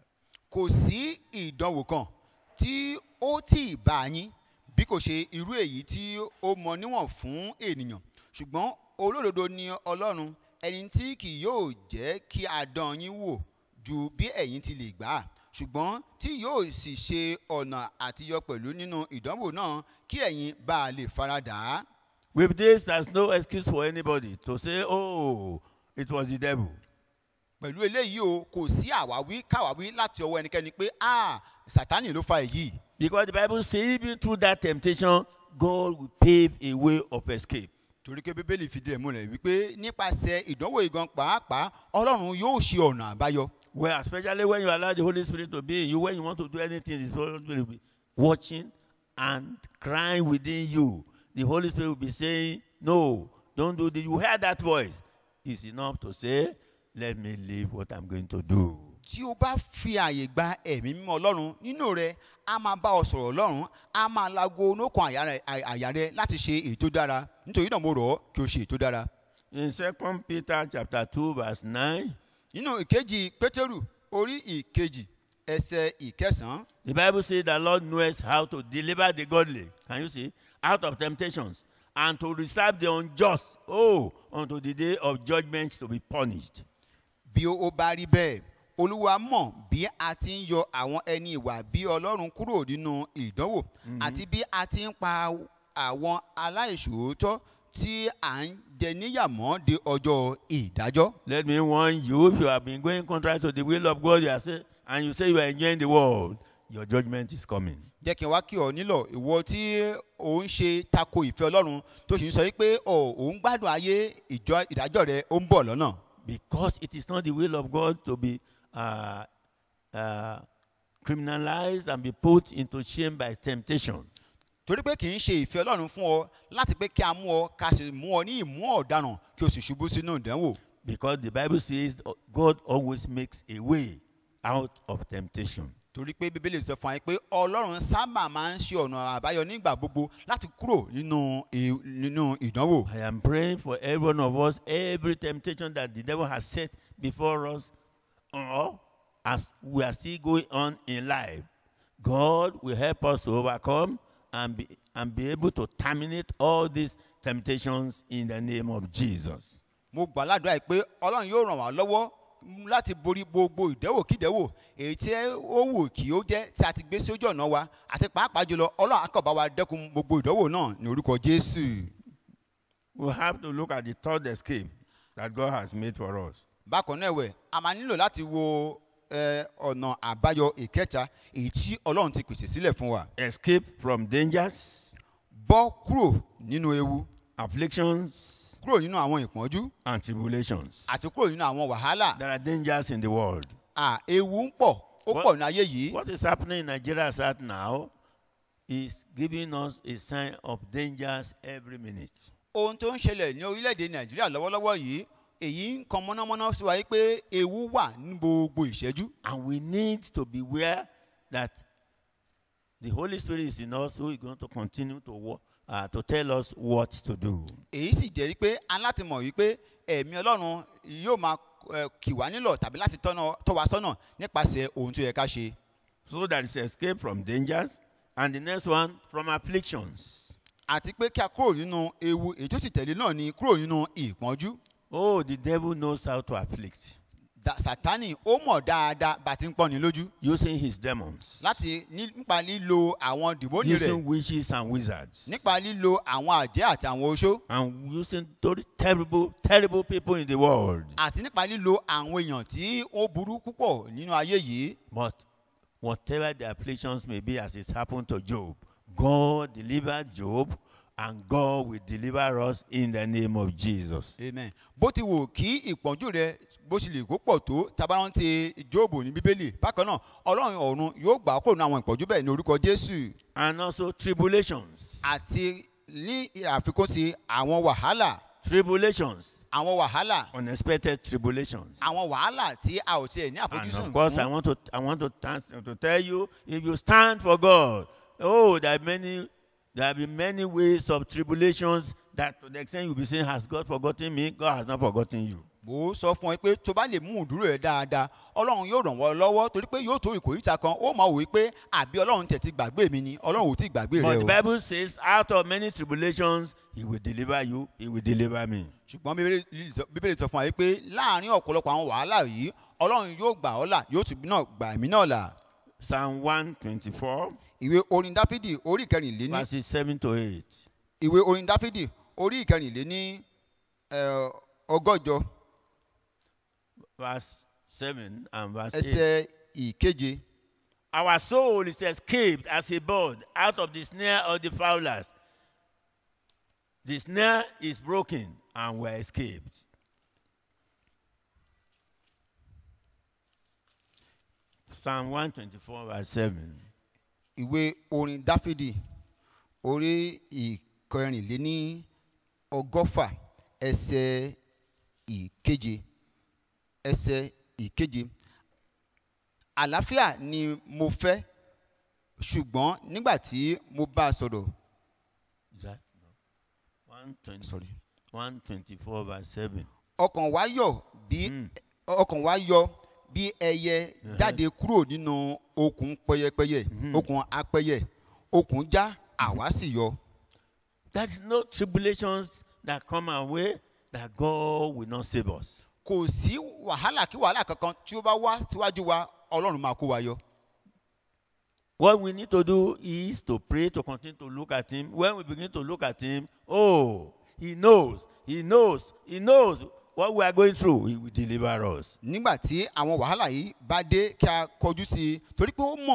kò sí ìdánwò kan tí ó tì í bá yín bí kò ṣe irú èyí tí ó mọ níwọ̀n fún ènìyàn ṣùgbọ́n olódodo ni ọlọ́run ẹni tí kì yóò jẹ́ kí a dán yín wò ju bí ẹ̀yin ti lè gbà á ṣùgbọ́n tí yóò sì ṣe ọ̀nà àtiyọ pẹ̀lú nínú ìdánwò náà kí ẹ̀yin bá a lè faradà á. With this, there's no excuse for anybody to say, oh, it was the devil. pẹ̀lú eléyìí o kò sí àwáwí káwáwí láti ọwọ́ ẹnikẹ́ni pé ah sátánì ló fa èyí Because the Bible says, even through that temptation, God will pave a way of escape. torí pé bíbélì fìdí rẹ̀ múlẹ̀ wípé nípasẹ̀ ìdánwò ìgan pàápàá ọlọ́run yóò ṣe ọ̀nà àbáyọ. Well, especially when you allow the Holy Spirit to be in you, when you want to do anything, the Holy Spirit will be watching and crying within you. The Holy Spirit will be saying, No, don't do this. You hear that voice. It's enough to say, Let me live what I'm going to do. tí o bá fi àyè gba ẹ̀mí mímọ́ ọlọ́run nínú rẹ a máa bá ọ sọ̀rọ̀ ọlọ́run a máa lago onókan àyà rẹ- àyà rẹ láti ṣe ètò dára nítorí náà mo rọ̀ ọ́ kí o ṣe ètò dára. In 2 Peter chapter 2, verse 9, nínú ìkejì pétérù orí ìkejì ẹsẹ̀ ìkẹsàn-án the Bible says the Lord knows how to deliver the godly. Can you see? Out of temptations and to reserve the unjust, oh, unto the day of judgment to be punished. bí ó bá rí bẹ́ẹ̀ olúwa mọ̀ bí a ti ń yọ àwọn ẹni ìwà bí ọlọ́run kúrò nínú ìdánwò àti bí a ti ń pa àwọn aláìṣòótọ́ tí à ń jẹ níyàmọ́ de ọjọ́ ìdájọ́. Let me warn you if you have been going contrary to the will of God, you are say, and you say you are enjoying the world, your judgment is coming. jẹ́ kí n wá kí ọ nílọ̀ ìwọ tí ò ń ṣe tako ìfẹ́ ọlọ́run tó sì ń sọ wípé ò ò ń gbádùn ayé ìjọ ìdájọ́ rẹ ó ń bọ̀ lọ́nà Because it is not the will of God to be uh, uh, criminalized and be put into shame by temptation. torí pé kì í ṣe ìfẹ́ ọlọ́run fún ọ láti pé kí a mú ọ ká sì mú ọ ní ìmú ọ̀daràn kí o sì ṣubú sínú ìdánwò Because the Bible says God always makes a way out of temptation. torí pé bíbélì sọ fún wa pé ọlọ́run sábà máa ń ṣe ọ̀nà àbáyọ nígbà gbogbo láti kúrò nínú ì- nínú ìdánwò I am praying for every one of us, every temptation that the devil has set before us, or as we are still going on in life, God will help us to overcome and be, and be able to terminate all these temptations in the name of Jesus. mo gbà ládùúrà yìí pé ọlọ́run yóò ràn wá lọ́wọ́ láti borí gbogbo ìdẹ́wòkídẹ́wò èyí tí ó wù kí ó jẹ́ tí a ti gbé sí ojú ọ̀nà wa àti pàápàá jùlọ ọlọ́run akọ̀bá wa dẹ́kun gbogbo ìdánwò náà ní orúkọ jésù. We have to look at the third escape that God has made for us. bákan náà ẹ̀wẹ̀ a máa nílò láti wo eh, ọ̀nà àbáyọ ìkẹta èyí tí ọlọ́run ti pèsè sílẹ̀ fún wa. Escape from dangers, bọ́ kúrò nínú ewu afflictions, kúrò nínú àwọn ìpọ́njú and tribulations. àti kúrò nínú àwọn wàhálà. There are dangers in the world. à ewu ń pọ̀ ó What- pọ̀ ní ayé yìí. What is happening in Nigeria as at now is giving us a sign of dangers every minute. ohun tó ń ṣẹlẹ̀ ní orílẹ̀-èdè nàìjíríà lọ́wọ́lọ́wọ́ yìí èyí ń kan mọ́nàmọ́ná sí wa yìí pé ewu wà ní gbogbo ìṣẹ́jú. And we need to beware that the Holy Spirit is in us who is going to continue to, wo- uh, to tell us what to do. èyí sì jẹ́rí pé a ní láti mọ̀ wípé ẹ̀mí ọlọ́run yóò máa eh, kì wá nílọ̀ tàbí láti tọ́nà- tọ́ wa sọ́nà nípasẹ̀ ohun tó yẹ ká ṣe. So that is escape from dangers. And the next one, from afflictions. àti pé kí a kúrò nínú ewu èyí tó sì tẹ̀lé náà ni kúrò nínú ìpọ́njú. Oh, the devil knows how to afflict Da- sátánì ó mọ̀ dáadáa bá a ti ń pọ́ni lójú using his demons, láti ní- nípa lílo àwọn dìbòní using rẹ̀ witches and wizards. nípa lílo àwọn àjẹ́ àti àwọn oṣó and using those terrible, terrible people in the world. àti nípa lílo àwọn èèyàn tí ó burú púpọ̀ nínú ayé yìí. But whatever the afflictions may be, as it's happened to Job, God delivered Job, and God will deliver us in the name of Jesus. amen bó ti wò kí ìpọ́njú rẹ bó ṣe lè kó pọ̀ tó tabarántí jóòbù ní bíbélì bákan náà ọlọ́run ọ̀run yóò gbà á kúrò ní àwọn ìpọ́njú bẹ́ẹ̀ ní orúkọ jésù And also tribulations. àti ní àfikún sí àwọn wàhálà Tribulations. àwọn wàhálà Unexpected tribulations. àwọn wàhálà tí a ò tiẹ̀ ní And àfojúsùn of course, I fún want to I want to, trans- to tell you if you stand for God, oh, there are many there have been many ways of tribulations that to the extent you'll be saying, Has God forgotten me? God has not forgotten you. mo sọ fún ẹ pé tó bá lè mú ìdúró rẹ dáadáa ọlọ́run yóò ràn wọ́n lọ́wọ́ torí pé yóò tó ìkòríta kan ó máa wò ó pé àbí ọlọ́run tẹ̀ ti gbàgbé mi ni ọlọ́run ò tí ì gbàgbé But rẹ the o Bible says, out of many tribulations, He will deliver you, He will deliver me. ṣùgbọ́n Bíbélì sọ- bíbélì sọ fún wa pé láàrin ọ̀pọ̀lọpọ̀ àwọn wàhálà yìí ọlọ́run yóò gbà ọ́ là yóò tún náà gbà mí náà là Psalm 124, ìwé orin dáfídì orí ìkẹrìnléní verses 7 to 8. ìwé orin dáfídì orí ìkẹrìnléní eh, ọgọ́jọ Verse 7 and verse 8. ẹsẹ̀ ìkeje Our soul is escaped as a bird out of the snare of the fowlers. The snare is broken and we're escaped. Psalm 124, verse 7. ìwé orin dáfídì orí ìkẹrìnléní ọgọ́fà ẹsẹ̀ ìkeje ẹsẹ̀ ìkeje àlàáfíà ni mo fẹ́ ṣùgbọ́n nígbà tí mo bá a sọ̀rọ̀ Is that no? 120, Sorry. 124, verse 7. ọkàn wa yọ̀ bí ọkàn wa yọ bí ẹyẹ jáde kúrò nínú okùn pẹyẹpẹyẹ okùn apẹyẹ okùn já àwa sì yọ. There is no tribulations that come our way that God will not save us. kò sí wàhálà kí wàhálà kankan tí ó bá wá síwájú wa ọlọ́run máa kó wa yọ. What we need to do is to pray, to continue to look at Him. When we begin to look at Him, oh, He knows, He knows, He knows what we are going through. He will deliver us. nígbà tí àwọn wàhálà yìí bá dé kí a kọjú sí i torí pé ó mọ̀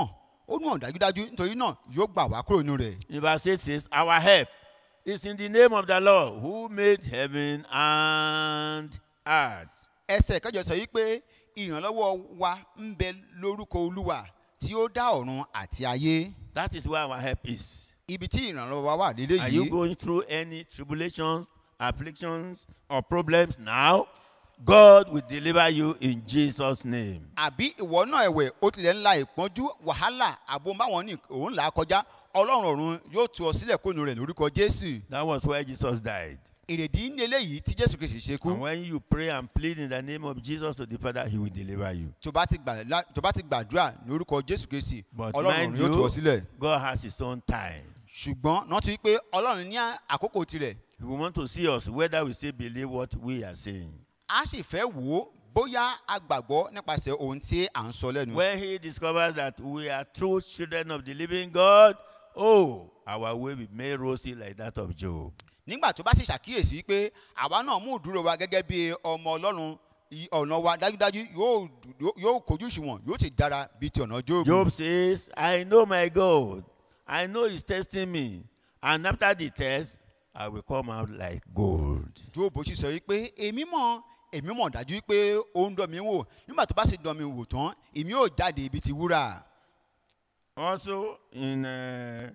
ó nù hàn dájúdájú nítorí náà yóò gbà wá kúrò nínú rẹ̀. In verse 8 says, Our help is in the name of the Lord who made heaven and earth. ẹsẹ̀ kẹjọ sọ yìí pé ìrànlọ́wọ́ wa ń bẹ lórúkọ olúwa tí ó dá ọ̀run àti ayé That is where our help is. ibi tí ìrànlọ́wọ́ wa wà lédè Are you yìí going through any tribulations, afflictions, or problems now? God will deliver you in Jesus' name. àbí ìwọ náà ẹ̀wẹ̀ ó tilẹ̀ ń la ìpọ́njú wàhálà àbò báwọn ní òun là á kọjá ọlọ́run ọ̀run yóò tú ọ sílẹ̀ kónú rẹ̀ lórúkọ jésù That was where Jesus died. èrèdí ní eléyìí tí jésù kìí ṣe kú And when you pray and plead in the name of Jesus to the Father, He will deliver you. tó bá ti gbà- lá- tó bá ti gbàdúrà lórúkọ jésù kìí But ọlọ́run mind ọ̀run yóò tú ọ you, sílẹ̀ God has His own time. ṣùgbọ́n rántí pé ọlọ́run ní àkókò tirẹ̀ He will want to see us whether we still believe what we are saying. a sì fẹ́ wò ó bóyá a gbàgbọ́ nípasẹ̀ ohun tí à ń sọ lẹ́nu. When He discovers that we are true children of the living God, oh, our way will be made rosy like that of Job. nígbà tó bá sì ṣàkíyèsí pé àwa náà mú ìdúró wa gẹ́gẹ́ bí ọmọ ọlọ́run i- ọ̀nà wa dájúdájú yóò dú- yóò kojú ìṣùwọ̀n yóò sì dára bíi ti ọ̀nà jóòbù. Job says, I know my God. I know He's testing me. And after the test, I will come out like gold. jóòbù sì sọ wípé èmi mọ̀ èmi mọ̀ dájú pé ó ń dán mi wò nígbà tó bá sì dán mi wò tán èmi yóò jáde ibi ti wúrà. Also in uh,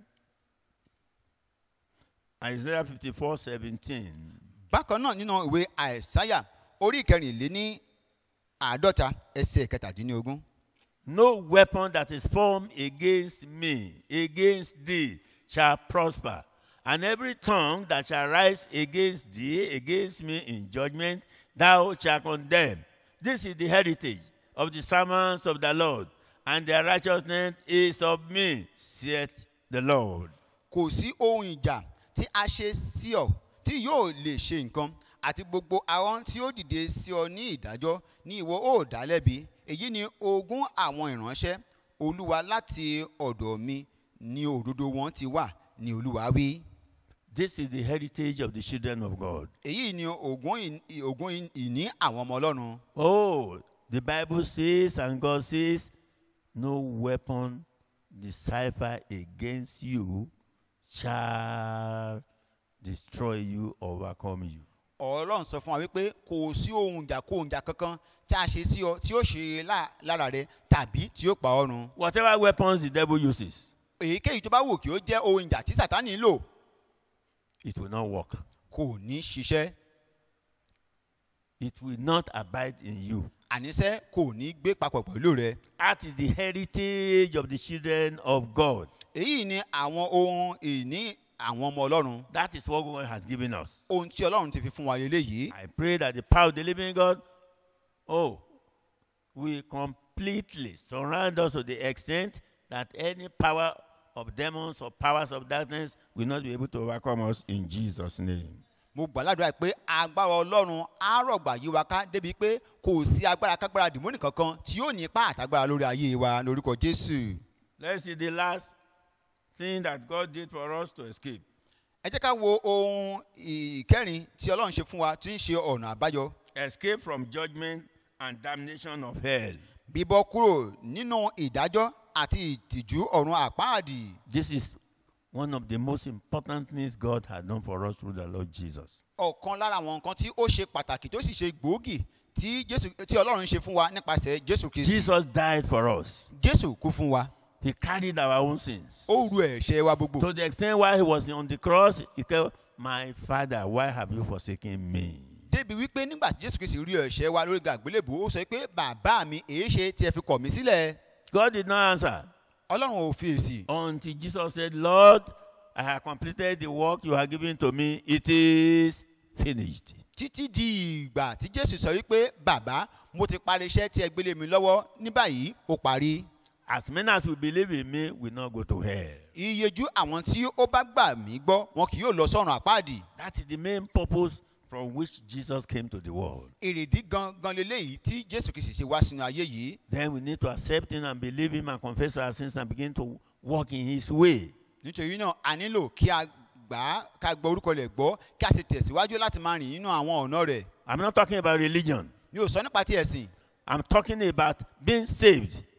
Isaiah 54 17, bákan náà nínú ìwé àìsáyà orí ìkẹrìnléní àádọ́ta ẹsẹ̀ kẹtàdínlógún. no weapon that is formed against me, against thee, shall prosper. And every tongue that shall rise against thee, against me in judgment, thou shalt condemn. This is the heritage of the servants of the Lord, and their righteousness is of me, saith the Lord. kò sí ohun ìjà tí a ṣe sí ọ tí yóò lè ṣe nǹkan àti gbogbo àwọn tí ó dìde sí ọ ní ìdájọ́ ní ìwọ ó dá lẹ́bi èyí ni ogún àwọn ìránṣẹ́ olúwa láti ọ̀dọ̀ mi ni òdodo wọn ti wà ní olúwa wí. This is the heritage of the children of God. èyí ni ogún ì- ogún ìní àwọn ọmọ ọlọ́run. Oh, the Bible says, and God says, no weapon decipher against you shall destroy you, overcome you. ọlọ́run sọ fún wa wípé kò sí ohun ìjà kó ohun ìjà kankan tí a ṣe sí ọ tí ó ṣe lá- lára rẹ tàbí tí ó pa ọ́ run. Whatever weapons the devil uses, èyíkéyìí tó bá wù kí ó jẹ́ ohun ìjà tí sátánì lò it will not work. kò ní ṣiṣẹ́ It will not abide in you. àníṣẹ́ kò ní gbé papọ̀ pẹ̀lú rẹ. That is the heritage of the children of God. èyí ni àwọn ohun ìní àwọn ọmọ ọlọ́run That is what God has given us. ohun tí ọlọ́run ti fi fún wa lélẹ́yìí. I pray that the power of the living God, oh, will completely surround us to the extent that any power of demons or powers of darkness will not be able to overcome us in Jesus' name. mo gbàládùra pé agbára ọlọ́run á rọ̀gbà yí wa ká débi pé kò sí agbára kágbára dìmọ́nì kankan tí yóò ní ipá àtagbára lórí ayé wa lórúkọ jésù. Let's see the last thing that God did for us to escape. ẹ jẹ́ ká wo ohun ìkẹrin tí ọlọ́run ṣe fún wa tí ń ṣe ọ̀nà àbáyọ. Escape from judgment and damnation of hell. bíbọ́ kúrò nínú ìdájọ́ àti ìtìjú ọ̀run àpáàdì. This is one of the most important things God had done for us through the Lord Jesus. ọ̀kan lára àwọn nǹkan tí ó ṣe pàtàkì tó sì ṣe gbòógì tí Jésù- tí ọlọ́run ṣe fún wa nípasẹ̀ jésù kristi. Jesus died for us. jésù kú fún wa He carried our own sins. ó ru ẹ̀ṣẹ̀ wa gbogbo. To the extent why he was on the cross, he said, My father, why have you forsaken me? débi wípé nígbà tí jésù kristi rí ẹ̀ṣẹ̀ wa lórí gàgbélébù ó sọ pé bàbá mi èé ṣe tí ẹ fi kọ̀ mí sílẹ̀. God did not answer ọlọ́run ò fi èsì. until Jesus said, Lord, I have completed the work you have given to me. It is finished. títí di ìgbà tí jésù sọ wípé bàbá mo ti parí iṣẹ́ tí ẹ gbélé mi lọ́wọ́ ní báyìí ó parí. As many as will believe in me will not go to hell. iyejú àwọn tí ó bá gbà mí gbọ́ wọn kì yóò lọ sọ́run àpáàdì. That is the main purpose from which Jesus came to the world. èrèdí gangan leléyìí tí jésù kristi ṣe wá sínú ayé yìí. Then we need to accept him and believe him and confess our sins and begin to walk in his way. nítorí náà a nílò kí a gbà á ká gbọ́ orúkọ rẹ̀ gbọ́ kí a sì tẹ̀síwájú láti máa rìn nínú àwọn ọ̀nà rẹ̀. I'm not talking about religion. mi ò sọ nípa ti ẹ̀sìn I'm talking about being saved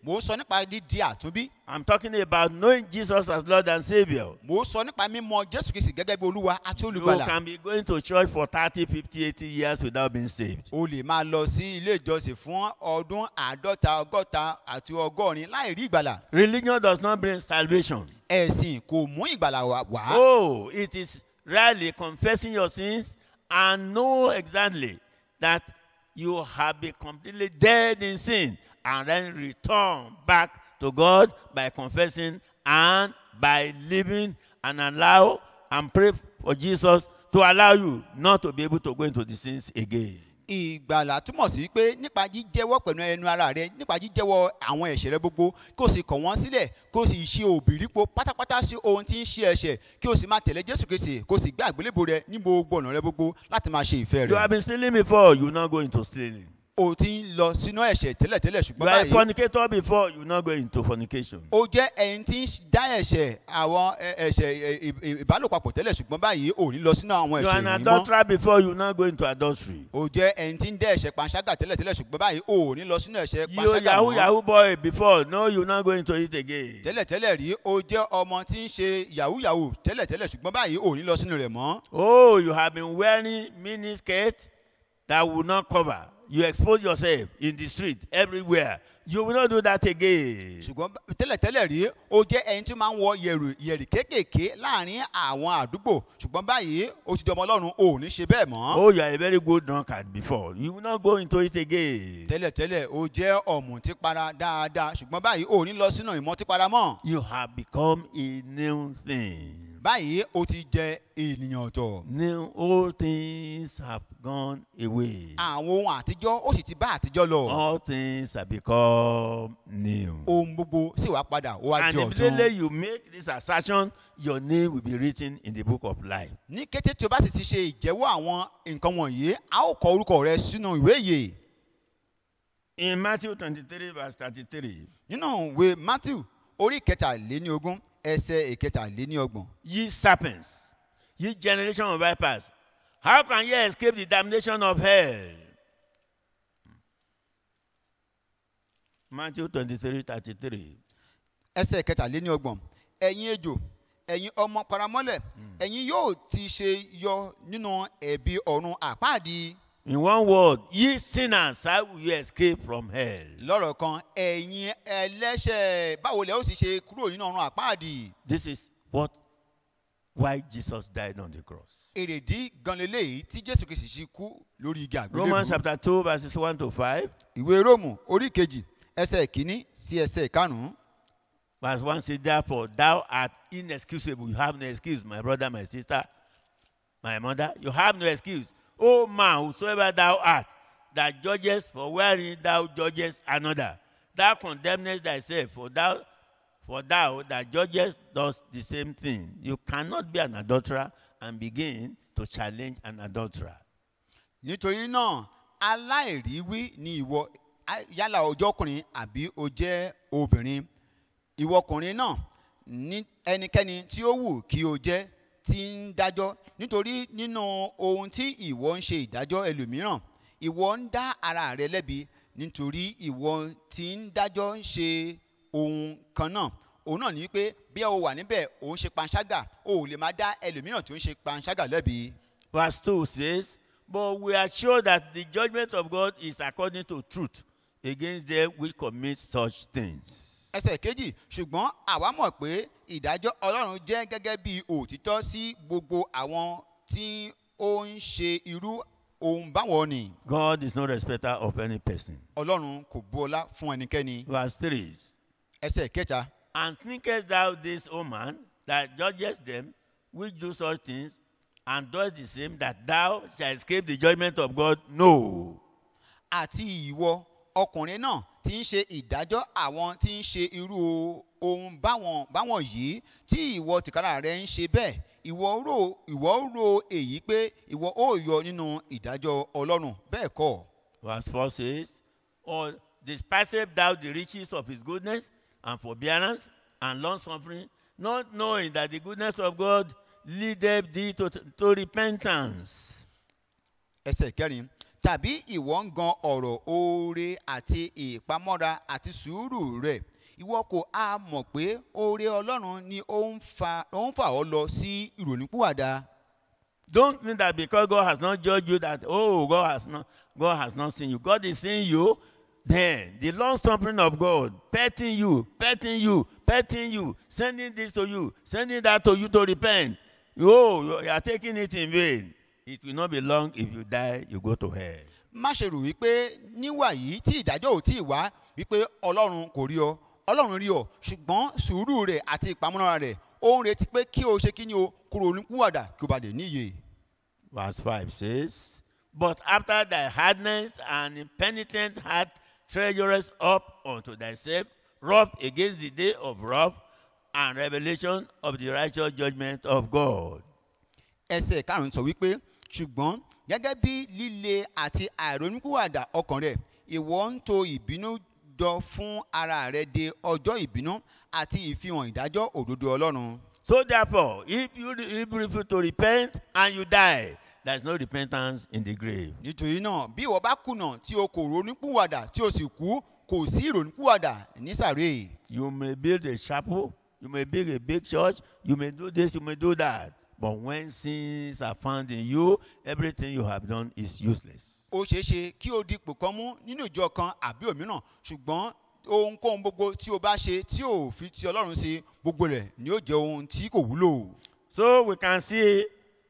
mò ń sọ nípa dídi àtúnbí I'm talking about knowing Jesus as Lord and Savior. mò ń sọ nípa mímọ jésù kristi gẹ́gẹ́ bí olúwa àti You olùgbàlà can be going to church for 30, 50, 80 years without being saved. o lè máa lọ sí ilé ìjọsìn fún ọdún àádọ́ta ọgọ́ta àti ọgọ́rin láì rí ìgbàlà Religion does not bring salvation. ẹ̀sìn kò mú ìgbàlà wá wá. Oh, it is really confessing your sins and know exactly that you have been completely dead in sin and then return back to God by confessing and by living and allow and pray for Jesus to allow you not to be able to go into the sins again. ìgbàlà túmọ̀ sí pé nípa jíjẹ́wọ́ pẹ̀lú ẹnu ara rẹ nípa jíjẹ́wọ́ àwọn ẹ̀ṣẹ̀ rẹ gbogbo kí o sì kọ̀ wọ́n sílẹ̀ kí o sì ṣe òbírípo pátápátá sí ohun tí ń ṣe ẹ̀ṣẹ̀ kí o sì máa tẹ̀lé jésù kristi kí o sì gbé àgbélébò rẹ ní gbogbo ọ̀nà rẹ gbogbo láti máa ṣe ìfẹ́ You rẹ. have been stealing before, you will not go into stealing. o ti ń lọ sínú ẹ̀ṣẹ̀ tẹ́lẹ̀tẹ́lẹ̀ You ṣùgbọ́n are a báyìí fornicator before, you will not go into fornication. o jẹ́ ẹni tí ń dá ẹ̀ṣẹ̀ àwọn ẹ- ẹ̀ṣẹ̀ ẹ- ì- ìbálòpapọ̀ tẹ́lẹ̀ ṣùgbọ́n báyìí ò ní lọ sínú àwọn You are ẹ̀ṣẹ̀ an yìí mọ́. adulterer before, you will not go into adultery. o jẹ́ ẹni tí ń dá ẹ̀ṣẹ̀ panṣágà tẹ́lẹ̀tẹ́lẹ̀ ṣùgbọ́n báyìí ò ní lọ sínú ẹ̀ṣẹ̀ You panṣágà yahoo mọ́. yahoo boy before, no, you will not go into it again. tẹ́lẹ̀tẹ́lẹ̀ rí o jẹ́ ọmọ tí ń ṣe yahoo yahoo tẹ́lẹ̀tẹ́lẹ̀ ṣùgbọ́n báyìí ò ní lọ sínú rẹ̀ mọ́. Oh, you have been wearing mini skirt that will not cover. You expose yourself in the street everywhere. You will not do that again. ṣùgbọ́n bá- tẹ́lẹ̀tẹ́lẹ̀ rí o jẹ́ ẹni tí máa ń wọ yẹ̀rù yẹ̀rì kéékèèké láàrin àwọn àdúgbò ṣùgbọ́n báyìí o ti di ọmọ ọlọ́run ò ní ṣe bẹ́ẹ̀ mọ́. Oh, you are a very good drunkard before. You will not go into it again. tẹ́lẹ̀tẹ́lẹ̀ o jẹ́ ọ̀mùtípara dáadáa ṣùgbọ́n báyìí ò ní lọ sínú ìmọ̀típara mọ́. You have become a new thing. báyìí o ti jẹ ènìyàn ọ̀tọ̀. New old things have gone away. àwọn ohun àtijọ́ ó sì ti bá àtijọ́ lọ. All things have become new. ohun gbogbo sì wá padà ó wá And di ọ̀tun. immediately you make this assertion, your name will be written in the book of life. ní kété tí o bá sì ti ṣe ìjẹ́wọ́ àwọn nǹkan wọ̀nyí a ó kọ orúkọ rẹ sínú ìwé ìyè In Matthew 23, verse 33, nínú ìwé matthew orí kẹtàléníogún ẹsẹ ìkẹtàléníọgbọ̀n. ye serpents, ye generation of vipers, how can ye escape the damnation of hell? Matthew 23, 33. ẹsẹ kẹtàléníọgbọ̀n ẹ̀yin ejò ẹ̀yin ọmọ paramọ́lẹ̀ ẹ̀yin yóò ti ṣe yọ nínú ẹ̀bi ọ̀run àpáàdì In one word, ye sinners, how will you escape from hell? lọ́rọ̀ kan ẹ̀yin ẹlẹ́ṣẹ̀ báwo lẹ ó sì ṣe kúrò nínú ọ̀run àpáàdì This is what why Jesus died on the cross. èrèdí ganlélẹ̀ yìí tí jésù kìí sì kú lórí igi Romans àgbélébùú chapter 2, verses 1 to 5. ìwé róòmù orí kejì ẹsẹ̀ kínní sí ẹsẹ̀ karùn-ún Verse 1 says, Therefore, thou art inexcusable. You have no excuse, my brother, my sister, my mother. You have no excuse. O man, whosoever thou art, that judgest for wherein thou judgest another, thou condemnest thyself, for thou, for thou that judgest does the same thing. You cannot be an adulterer and begin to challenge an adulterer. nítorí náà aláìríwí ni ìwọ á- yálà ọjọ́ ọkùnrin àbí o jẹ́ obìnrin ìwọ ọkùnrin náà ní ẹnikẹ́ni tí ó wù kí o jẹ́ ti ń dájọ́ nítorí nínú ohun tí ìwọ ń ṣe ìdájọ́ ẹlòmíràn ìwọ ń dá ara rẹ lẹ́bi nítorí ìwọ ti ń dájọ́ ń ṣe ohun kan náà òun náà ní pé bí o wà níbẹ̀ òun ṣe panṣágà o ò lè máa dá ẹlòmíràn tó ń ṣe panṣágà lẹ́bi. Verse 2 says, But we are sure that the judgment of God is according to truth against them which commit such things. ẹsẹ̀ kejì ṣùgbọ́n àwa mọ̀ pé ìdájọ́ ọlọ́run jẹ́ gẹ́gẹ́ bí òtítọ́ sí gbogbo àwọn tí ó ń ṣe irú ohun báwọn ni God is no respecter of any person. ọlọ́run kò bu ọlá fún ẹnikẹ́ni Verse 3 ẹsẹ̀ kẹta And thinkest thou this, O man, that judgest them which do such things, and doest the same, that thou shalt escape the judgment of God? No. àti ìwọ ọkùnrin náà tí ń ṣe ìdájọ́ àwọn tí ń ṣe irú ohun báwọn báwọn yìí tí ìwọ tìkára rẹ ń ṣe bẹ́ẹ̀ ìwọ rò ìwọ rò èyí pé ìwọ ó yọ nínú ìdájọ́ ọlọ́run bẹ́ẹ̀ kọ́ Verse 4 says, Or despisest thou the riches of his goodness and forbearance and long suffering, not knowing that the goodness of God leadeth thee to, to repentance. ẹsẹ̀ kẹrin tàbí ìwọ ń gan ọ̀rọ̀ oore àti ìpamọ́ra àti sùúrù rẹ̀ ìwọ kò á mọ̀ pé oore ọlọ́run ni ó ń fa ó ń fà ọ́ lọ sí ìrònúpìwàdà Don't think that because God has not judged you that oh God has not God has not seen you. God is seeing you. Then the long suffering of God, petting you, petting you, petting you, sending this to you, sending that to you to repent. Oh, you are taking it in vain. It will not be long if you die, you go to hell. má ṣe rò wípé níwà yìí tí ìdájọ́ ò tí ì wá wípé ọlọ́run kò rí ọ ọlọ́run rí ọ ṣùgbọ́n sùúrù rẹ̀ àti ìpamọ́ra rẹ̀ ó ń retí pé kí o ṣe kí ni o kúrò oníkúwàdà kí o bá lè níyè. Verse 5 says, But after thy hardness and impenitent heart treasurest up unto thyself wrath against the day of wrath and revelation of the righteous judgment of God. ẹsẹ̀ karùn-ún sọ wípé ṣùgbọ́n gẹ́gẹ́ bí líle àti àìrónúkúwàdà ọkàn rẹ̀ ìwọ ń to ìbínú jọ fún ara rẹ̀ de ọjọ́ ìbínú àti ìfihàn ìdájọ́ òdodo ọlọ́run. So therefore, if you, if you refuse to repent and you die, there is no repentance in the grave. nítorí náà bí ìwọ bá kùnà tí o kò ronúkúwàdà tí o sì kú kò sí ìrònúkúwàdà nísàrè. You may build a chapel, you may build a big church, you may do this, you may do that. But when sins are found in you, everything you have done is useless. ó ṣeé ṣe kí o di ipò kan mú nínú ìjọ kan àbí òmíràn ṣùgbọ́n ohunkóhun gbogbo tí o bá ṣe tí o fi ti ọlọ́run ṣe gbogbo rẹ̀ ni ó jẹ́ ohun tí kò wúlò. So we can see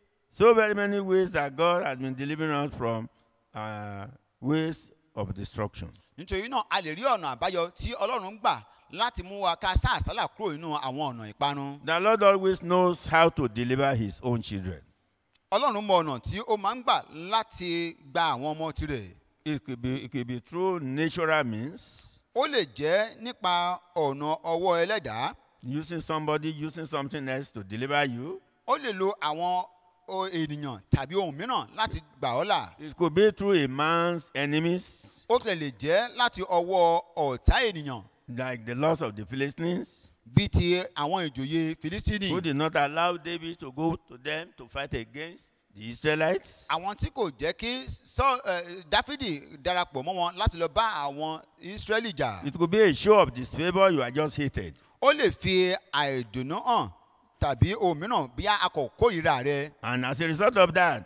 so very many ways that God has been delivering us from uh, ways of destruction. nítorí náà a lè rí ọ̀nà àbáyọ tí ọlọ́run ń gbà láti mú wa ká sá àsálà kúrò nínú àwọn ọ̀nà ìparun. The Lord always knows how to deliver his own children. ọlọ́run mọ ọ̀nà tí ó máa ń gbà láti gba àwọn ọmọ tirẹ̀. It could be, it could be through natural means, ó lè jẹ́ nípa ọ̀nà ọwọ́ ẹlẹ́dàá using somebody, using something else to deliver you. ó lè lo àwọn o- ènìyàn tàbí ohun mìíràn láti gbà ọ́ là. It could be through a man's enemies, ó tẹ̀ lè jẹ́ láti ọwọ́ ọ̀tá ènìyàn like the loss of the Philistines, bíi ti àwọn ìjòyè filistini. who did not allow David to go to them to fight against the Israelites. àwọn tí kò jẹ́ kí Sọ- eh, dáfídì darapọ̀ mọ́ wọn láti lọ bá àwọn israẹli jà. It could be a show of disfavor you are just hated. ó lè fi àìdùnnú hàn tàbí ohun mìíràn bí a kò kórìíra rẹ. And as a result of that,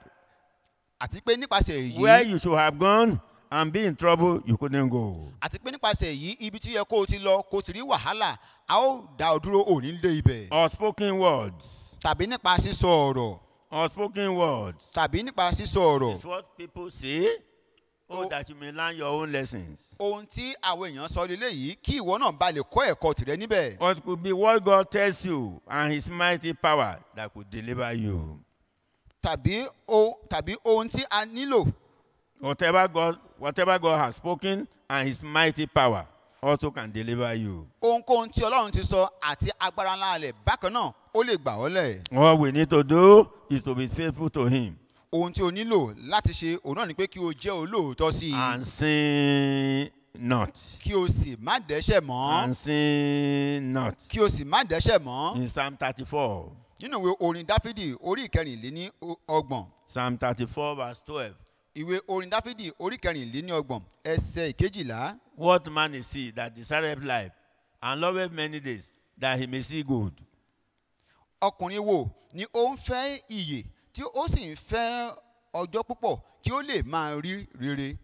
àti pé nípasẹ̀ where èyí you should have gone and be in trouble, you couldn't go. àti pé nípasẹ̀ èyí ibi tí yẹ kó o ti lọ kó o ti rí wàhálà a ó dá ọ dúró òní lé ibẹ̀. Or spoken words. tàbí nípa sísọ ọ̀rọ̀ Or spoken words. tàbí nípa sísọ ọ̀rọ̀. It's what people say. Oh, Oh. that you may learn your own lessons. ohun tí àwọn èèyàn sọ lélẹ̀ yìí kí ìwọ náà ba lè kọ́ ẹ̀kọ́ tìrẹ níbẹ̀. Or it could be what God tells you and his mighty power that could deliver you. tàbí o tàbí ohun tí a nílò Whatever God, whatever God has spoken and his mighty power also can deliver you. ohunkóhun tí ọlọ́run ti sọ àti agbára ńlá rẹ̀ bákan náà ó lè gbà ọ́ lẹ̀. All we need to do is to be faithful to him ohun tí o nílò láti ṣe òun náà ni pé kí o jẹ́ olóòótọ́ sí i and sin not. kí o sì má dẹ́ṣẹ̀ mọ́ And sin not. kí o sì má dẹ́ṣẹ̀ mọ́ In Psalm 34, nínú ìwé orin dáfídì orí ìkẹrìnléní ọgbọ̀n Psalm 34, verse 12. ìwé orin dáfídì orí ìkẹrìnléní ọgbọ̀n ẹsẹ̀ ìkejìlá What man is he that desireth life and loveth many days that he may see good? ọkùnrin wo ni ó ń fẹ́ iyè tí ó sì ń fẹ́ ọjọ́ púpọ̀ kí ó lè máa rí rere.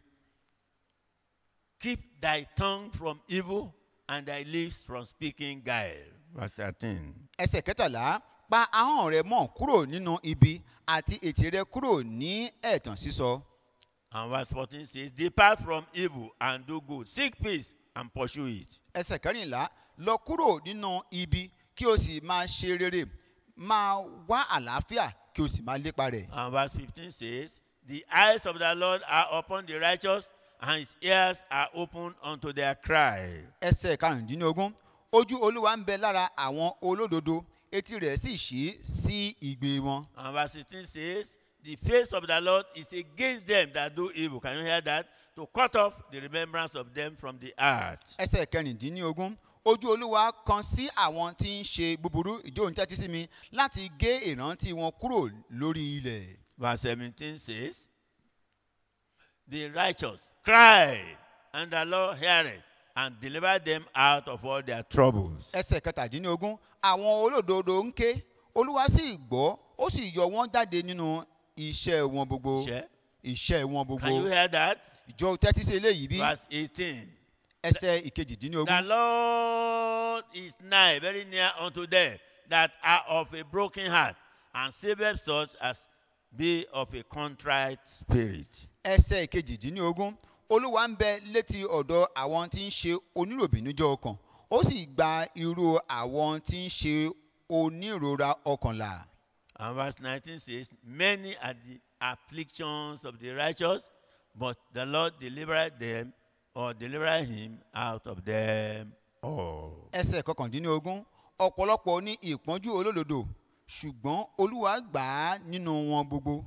Keep thy tongue from evil and thy lips from speaking guile. Verse 13. ẹsẹ̀ kẹtàlá pa ahọ́n rẹ mọ́ kúrò nínú ibi àti ètè rẹ kúrò ní ẹ̀tàn sísọ. And verse 14 says, Depart from evil and do good. Seek peace and pursue it. ẹsẹ̀ kẹrìnlá lọ kúrò nínú ibi kí o sì máa ṣe rere máa wá àlàáfíà kí o sì máa lépa rẹ̀. And verse 15 says, The eyes of the Lord are upon the righteous, and his ears are open unto their cry. ẹsẹ̀ karùndínlógún ojú olúwa ń bẹ lára àwọn olódodo etí rẹ̀ sì ṣí sí ìgbé wọn. And verse 16 says, The face of the Lord is against them that do evil. Can you hear that? To cut off the remembrance of them from the earth. ẹsẹ̀ kẹrìndínlógún ojú olúwa kan sí àwọn tí ń ṣe búburú ìjọ òun tẹ́tí sí mi láti gé ìrántí wọn kúrò lórí ilẹ̀. Verse 17 says, the righteous cry, and the Lord heareth and deliver them out of all their troubles. ẹsẹ̀ kẹtàdínlógún àwọn olódodo ń ké olúwa sì gbọ́ ó sì yọ wọ́n jáde nínú iṣẹ́ wọn gbogbo Share. iṣẹ́ wọn Can you gbogbo hear that? ìjọ tẹ́tí sí eléyìí bí Verse 18. ẹsẹ̀ The ìkejìdínlógún Lord is nigh, very near unto them that are of a broken heart, and saveth such as be of a contrite spirit. ẹsẹ̀ ìkejìdínlógún olúwa ń bẹ létí ọ̀dọ̀ àwọn tí ń ṣe oníròbìnújẹ́ ọkàn ó sì gba irú àwọn tí ń ṣe onírora ọkàn là. And verse 19 says, Many are the afflictions of the righteous, but the Lord delivered them or delivered him out of them all. ẹsẹ̀ kọkàndínlógún ọ̀pọ̀lọpọ̀ ní ìpọ́njú olódodo ṣùgbọ́n olúwa gbà á nínú wọn gbogbo.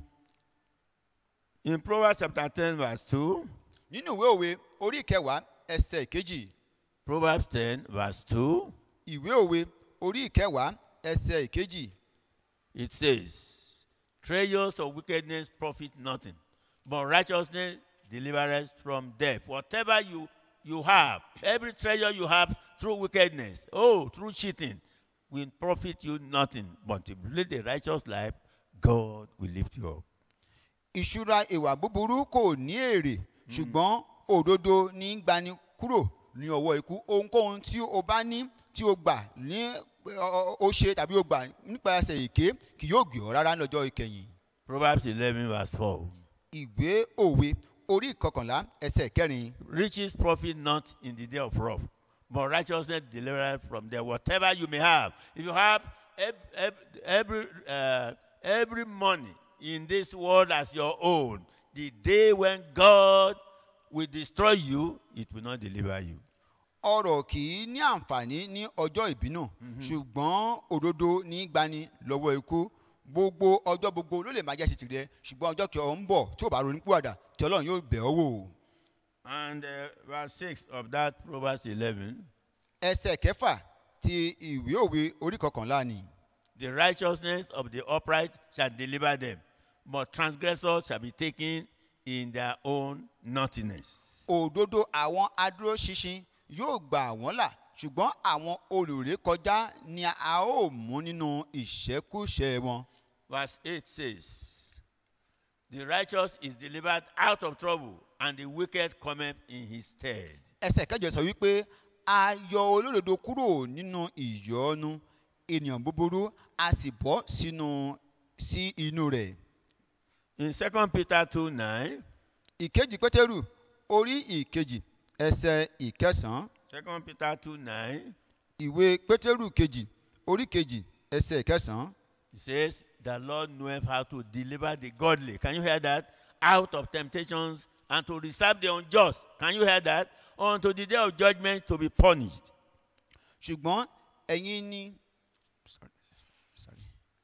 In Proverbs chapter 10, verse 2, nínú ìwé òwe orí ìkẹwàá ẹsẹ̀ ìkejì Proverbs 10, verse 2, ìwé òwe orí ìkẹwàá ẹsẹ̀ ìkejì it says, Treasures of wickedness profit nothing, but righteousness delivereth from death. Whatever you, you have, every treasure you have through wickedness, oh, through cheating, will profit you nothing. But if you live a righteous life, God will lift you up. ìṣúra ìwà búburú kò ní èrè ṣùgbọ́n òdodo ní í gbani kúrò ní ọwọ́ ikú ohunkóhun tí o bá ní tí o gbà ní ọ- o ṣe tàbí o gbà nípasẹ̀ èké kì yóò gbé ọ rárá lọ́jọ́ ìkẹyìn. Proverbs 11, verse 4. ìwé òwe orí ìkọkànlá ẹsẹ̀ kẹrin Riches profit not in the day of wrath, but righteousness delivereth from there. Whatever you may have, if you have ev- ev- every uh, every money in this world as your own, the day when God will destroy you, it will not deliver you. ọrọ̀ kì í ní àǹfààní ní ọjọ́ ìbínú ṣùgbọ́n òdodo ní í gbani lọ́wọ́ ikú gbogbo ọjọ́ gbogbo ló lè máa jẹ́ ṣe tìrẹ ṣùgbọ́n ọjọ́ kí ọ ń bọ̀ tí ò bá ronú púwàdà tí ọlọ́run yóò bẹ̀ ọ́ wò. And uh, verse 6 of that Proverbs 11 ẹsẹ̀ kẹfà ti ìwé òwe orí kọkànlá ni the righteousness of the upright shall deliver them, but transgressors shall be taken in their own naughtiness. òdodo àwọn adúróṣinṣin yóò gbà wọ́n là ṣùgbọ́n àwọn olùrékọjá ni a ó mú nínú ìṣẹ́kúṣẹ wọn. Verse 8 says, The righteous is delivered out of trouble, and the wicked cometh in his stead. ẹsẹ̀ kẹjọ sọ wípé a yọ olódodo kúrò nínú ìyọnu ènìyàn búburú a sì bọ́ sínú sí inú rẹ̀. In 2 Peter 2 9, ìkejì pétérù orí ìkejì ẹsẹ̀ ìkẹsàn-án 2 Peter 2 9, ìwé pétérù kejì orí kejì ẹsẹ̀ ìkẹsàn-án it says, The Lord knoweth how to deliver the godly. Can you hear that? Out of temptations and to reserve the unjust. Can you hear that? Unto the day of judgment to be punished. ṣùgbọ́n ẹ̀yin ni sorry, sorry,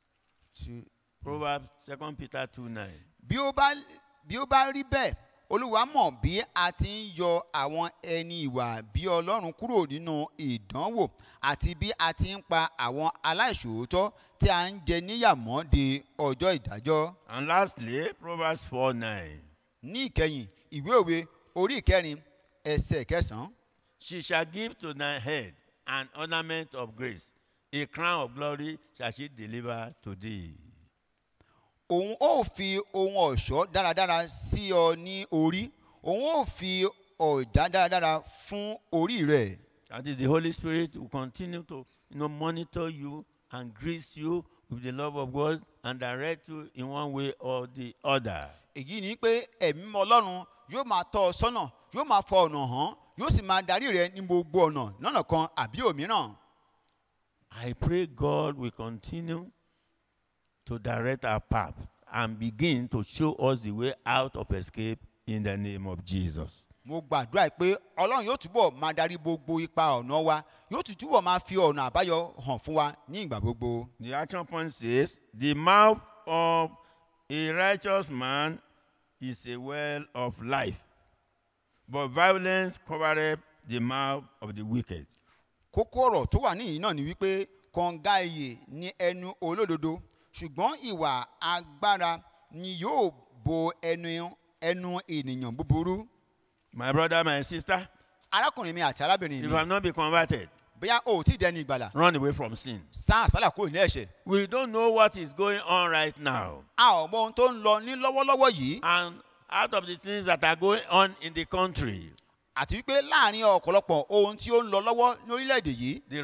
to- Proverbs 2 Peter 2 9. bí ó bá bí ó bá rí bẹ́ẹ̀ olúwa mọ̀ bí a ti ń yọ àwọn ẹni ìwà bí ọlọ́run kúrò nínú ìdánwò àti bí a ti ń pa àwọn aláìṣòótọ́ tí a ń jẹ níyàmọ́ de ọjọ́ ìdájọ́. And lastly, Proverbs 4 9. ní ìkẹyìn ìwé òwe orí ìkẹrin ẹsẹ̀ kẹsàn-án She shall give to thy head an ornament of grace. A crown of glory shall she deliver to thee. òun ó fi ohun ọ̀ṣọ́ dáradára sí ọ ní orí òun ó fi ọ̀já dáradára fún orí rẹ̀. That is the Holy Spirit will continue to you know, monitor you and grease you with the love of God and direct you in one way or the other. èyí ni pé ẹ̀mí mímọ́ ọlọ́run yóò máa tọ́ ọ sọ́nà yóò máa fọ ọ̀nà hàn yóò sì máa darí rẹ ní gbogbo ọ̀nà lọ́nà kan àbí òmíràn. I pray God will continue to direct our path and begin to show us the way out of escape in the name of Jesus. mo gbàdúrà pé ọlọ́run yóò túbọ̀ máa darí gbogbo ipa ọ̀nà wa yóò tún túbọ̀ máa fi ọ̀nà àbáyọ hàn fún wa ní ìgbà gbogbo. The action point says, The mouth of a righteous man is a well of life, but violence covereth the mouth of the wicked. kókó ọ̀rọ̀ tó wà níyìí náà ni wípé kọ̀ǹga iyè ní ẹnu olódodo ṣùgbọ́n ìwà agbára ni yóò bo ẹnu ẹnu ènìyàn búburú My brother, my sister, arákùnrin mi àti arábìnrin if you mi have not been converted, bóyá o ò tí ì dẹni ìgbàlà run away from sin. sá àsálà kúrò ní ẹ̀ṣẹ̀ We don't know what is going on right now. a ò mọ ohun tó ń lọ ní lọ́wọ́lọ́wọ́ yìí And out of the things that are going on in the country, àti wípé láàrin ọ̀pọ̀lọpọ̀ ohun tí ó ń lọ lọ́wọ́ ní orílẹ̀-èdè yìí the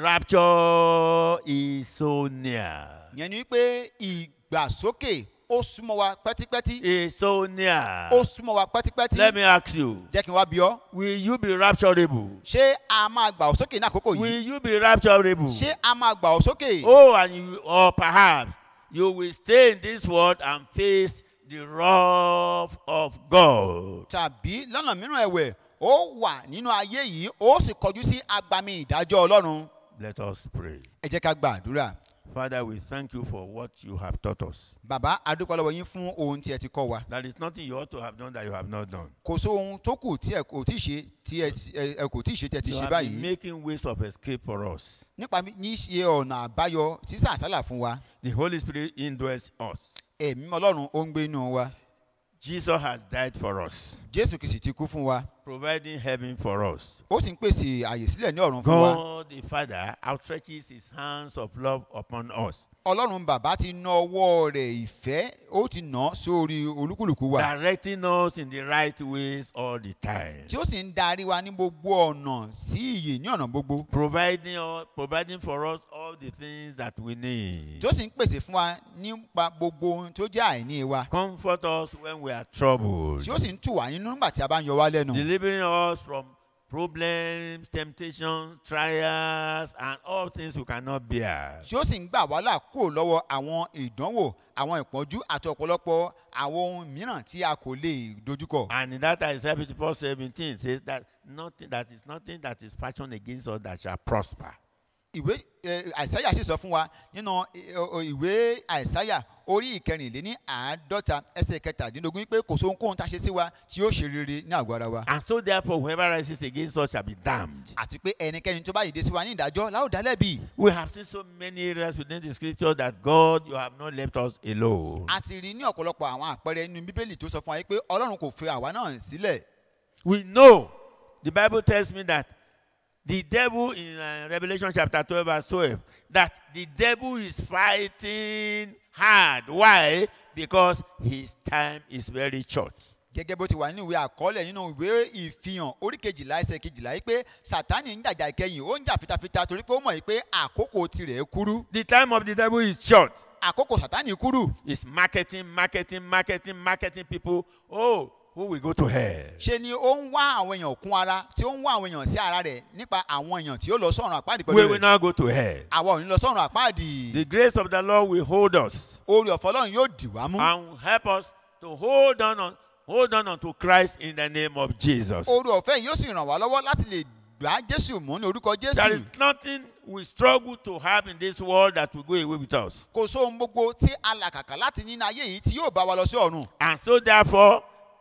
rapture is so near. yẹn ni wípé ìgbàsókè ó súnmọ́ wa pẹ́típẹ́tí Is so near. ó súnmọ́ wa pẹ́típẹ́tí Let me ask you, jẹ́ kí n wá bí ọ́ will you be rapturable? ṣé a máa gbà ọ́ sókè ní àkókò yìí Will you be rapturable? ṣé a máa gbà ọ́ sókè Oh, and you, or perhaps you will stay in this world and face the wrath of God. tàbí lọ́nà mìíràn ẹ̀wẹ̀ ó wà nínú ayé yìí ó sì kọjú sí agbami ìdájọ́ ọlọ́run Let us pray. ẹ jẹ́ ká gba àdúrà Father, we thank you for what you have taught us. bàbá adúpẹ́ lọ́wọ́ yín fún ohun tí ẹ ti kọ́ wa There is nothing you ought to have done that you have not done. kò sí ohun tó kù tí ẹ kò tí ì ṣe tí ẹ ti- ẹ- ẹ kò tí ì ṣe tí ẹ ti You ṣe have been báyìí making ways of escape for us. nípa ní ṣe ọ̀nà àbáyọ sísà àsálà fún wa The Holy Spirit indwells us. ẹ̀mí ọlọ́run ó ń gbé inú wa Jesus has died for us, jésù kìsì ti kú fún wa providing heaven for us. ó sì ń pèsè àyè sílẹ̀ ní ọ̀run fún wa God the Father outstretches his hands of love upon us, ọlọ́run bàbá ti ná ọwọ́ rẹ̀ ìfẹ́ ó ti nà án sórí olúkúlùkù wa directing us in the right ways all the time. tí ó sì ń darí wa ní gbogbo ọ̀nà sí ìyè ní ọ̀nà gbogbo providing us, providing for us all the things that we need. tí ó sì ń pèsè fún wa nípa gbogbo ohun tó jẹ́ àìní wa Comfort us when we are troubled. tí ó sì ń tù wá nínú nígbà tí a bá ń yọ wá lẹ́nu Delivering us from problems, temptations, trials, and all things we cannot bear. tí ó sì ń gbà wá là kúrò lọ́wọ́ àwọn ìdánwò àwọn ìpọ́njú àti ọ̀pọ̀lọpọ̀ àwọn ohun mìíràn tí a kò lè dojúkọ. And in that Isaiah 54 17 says that nothing that is nothing that is fashioned against us that shall prosper. ìwé ẹ, àìsáyà sì sọ fún wa nínú ẹ, ọ, ìwé àìsáyà orí ìkẹrìnléní àádọ́ta ẹsẹ̀ kẹtàdínlógún pé kò sóhun kóhun tá a ṣe sí wa tí yóò ṣe rere ní àgọ́ ara wa. And so therefore whoever rises against us shall be damned. àti pé ẹnikẹ́ni tó bá yìí dé sí wa ní ìdájọ́ láò dá lẹ́bi. We have seen so many areas within the scripture that God, you have not left us alone. a ti rí ní ọ̀pọ̀lọpọ̀ àwọn àpẹẹrẹ nínú bíbélì tó sọ fún wa pé ọlọ́run kò fi àwa náà sílẹ̀. We know, the Bible tells me that the devil in uh, Revelation chapter 12, verse 12, that the devil is fighting hard. Why? Because his time is very short. gẹ́gẹ́ bó ti wà nínú ìwé àkọọ́lẹ̀ nínú ìwé ìfihàn orí kejìlá ẹsẹ̀ kejìlá yìí pé sátani ń jàjà ìkẹyìn ó ń jà fitafita torí pé ó mọ̀ yìí pé àkókò tirẹ̀ kúrú The time of the devil is short. àkókò sátani kúrú It's marketing, marketing, marketing, marketing people. Oh, who will go to hell? ṣe ni ó ń wá àwọn èèyàn kún ara tí ó ń wá àwọn èèyàn sí ara rẹ̀ nípa àwọn èèyàn tí ó lọ sọ̀run àpáàdì We pẹ̀lú will rẹ̀ not go to hell. àwa ò ní lọ sọ̀run àpáàdì The grace of the Lord will hold us orí ọ̀fọ̀ ọlọ́run yóò dì wá mú and help us to hold on, on hold on unto Christ in the name of Jesus. orí ọ̀fẹ́ yìí yóò sì ràn wá lọ́wọ́ láti lè gbá jésù mú ní orúkọ There is jésù nothing we struggle to have in this world that will go away with us. kò sóhun gbogbo tí a làkàkà láti nínú ayé yìí tí yóò bá wa lọ sí ọ̀run And so, therefore,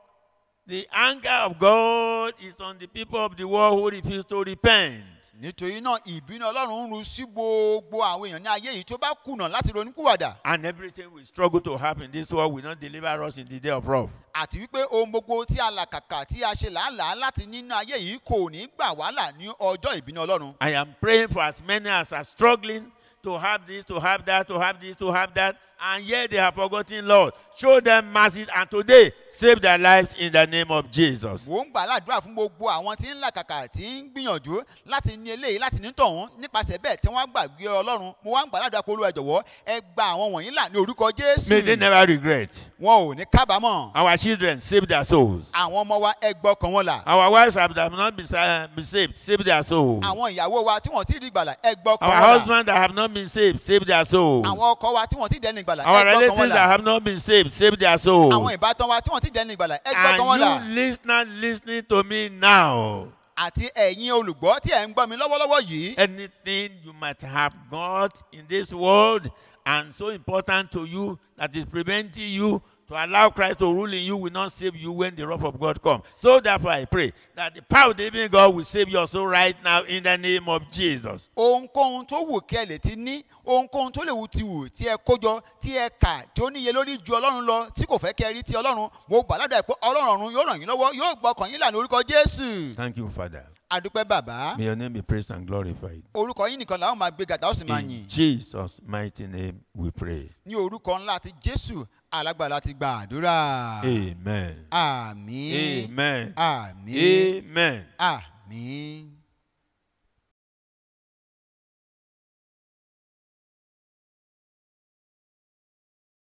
the anger of God is on the people of the world who refuse to repent. nítorí náà ìbínú ọlọ́run ń ru sí gbogbo àwọn èèyàn ní ayé yìí tó bá kùnà láti ronúkúwàdà And everything we struggle to have in this world will not deliver us in the day of wrath. àti wípé ohun gbogbo tí a làkàkà tí a ṣe làálàá láti nínú ayé yìí kò ní gbà wàhálà ní ọjọ́ ìbínú ọlọ́run I am praying for as many as are struggling to have this, to have that, to have this, to have that, and yet they have forgotten Lord. Show them mercy and today save their lives in the name of Jesus. mò ń gbà ládùúrà fún gbogbo àwọn tí ń làkàkà tí ń gbìyànjú láti ní eléyìí láti ní tọ̀hún nípasẹ̀ bẹ́ẹ̀ tí wọ́n gbàgbé ọlọ́run mo wá ń gbà ládùúrà pé olúwa jọ̀wọ́ ẹ gba àwọn wọ̀nyí là ní orúkọ May they jésù never regret. wọn ò ní kábàámọ̀ Our children save their souls. àwọn ọmọ wa ẹ gbọ́ ọkàn wọn là Our wives have have not been, sa- been saved, save their soul. àwọn ìyàwó wa tí wọ́n ti rí ìgbàlà ẹ gbọ́ ọkàn Our wọn là husbands that have not been saved, save their soul. àwọn ọkọ wa tí wọ́n ti dẹ́nu ìgbàlà ẹ Our gbọ́ ọkàn wọn relatives that là have not been saved, save their soul. àwọn ìbátan wa tí wọ́n ti dẹ́nu ìgbàlà ẹ gbọ́ ọkàn wọn là And you listener listening to me now, àti ẹ̀yin olùgbọ́ tí ẹ̀ ń gbọ́ mi lọ́wọ́lọ́wọ́ yìí anything you might have got in this world and so important to you that is preventing you to allow Christ to rule in you will not save you when the wrath of God comes. So therefore I pray that the power of the living God will save you also right now in the name of Jesus. ohunkóhun tó wù kí ẹ lè ti ní ohunkóhun tó lè wù ti wù tí ẹ kójọ tí ẹ kà tí ó níye lórí ju ọlọ́run lọ tí kò fẹ́ kí ẹ rí ti ọlọ́run mo gbà ládàá pé ọlọ́run ọ̀run yóò ràn yín lọ́wọ́ yóò gbọ́ ọkàn yín là ní orúkọ jésù Thank you, Father. adúpẹ́ bàbá May your name be praised and glorified. orúkọ yín nìkan làwọn máa gbé gàdá ó sì máa In yìn Jesus' mighty name we pray. ní orúkọ ńlá ti jésù alágbára ti gba àdúrà Amen. àmín Amen. àmín Amen. àmín.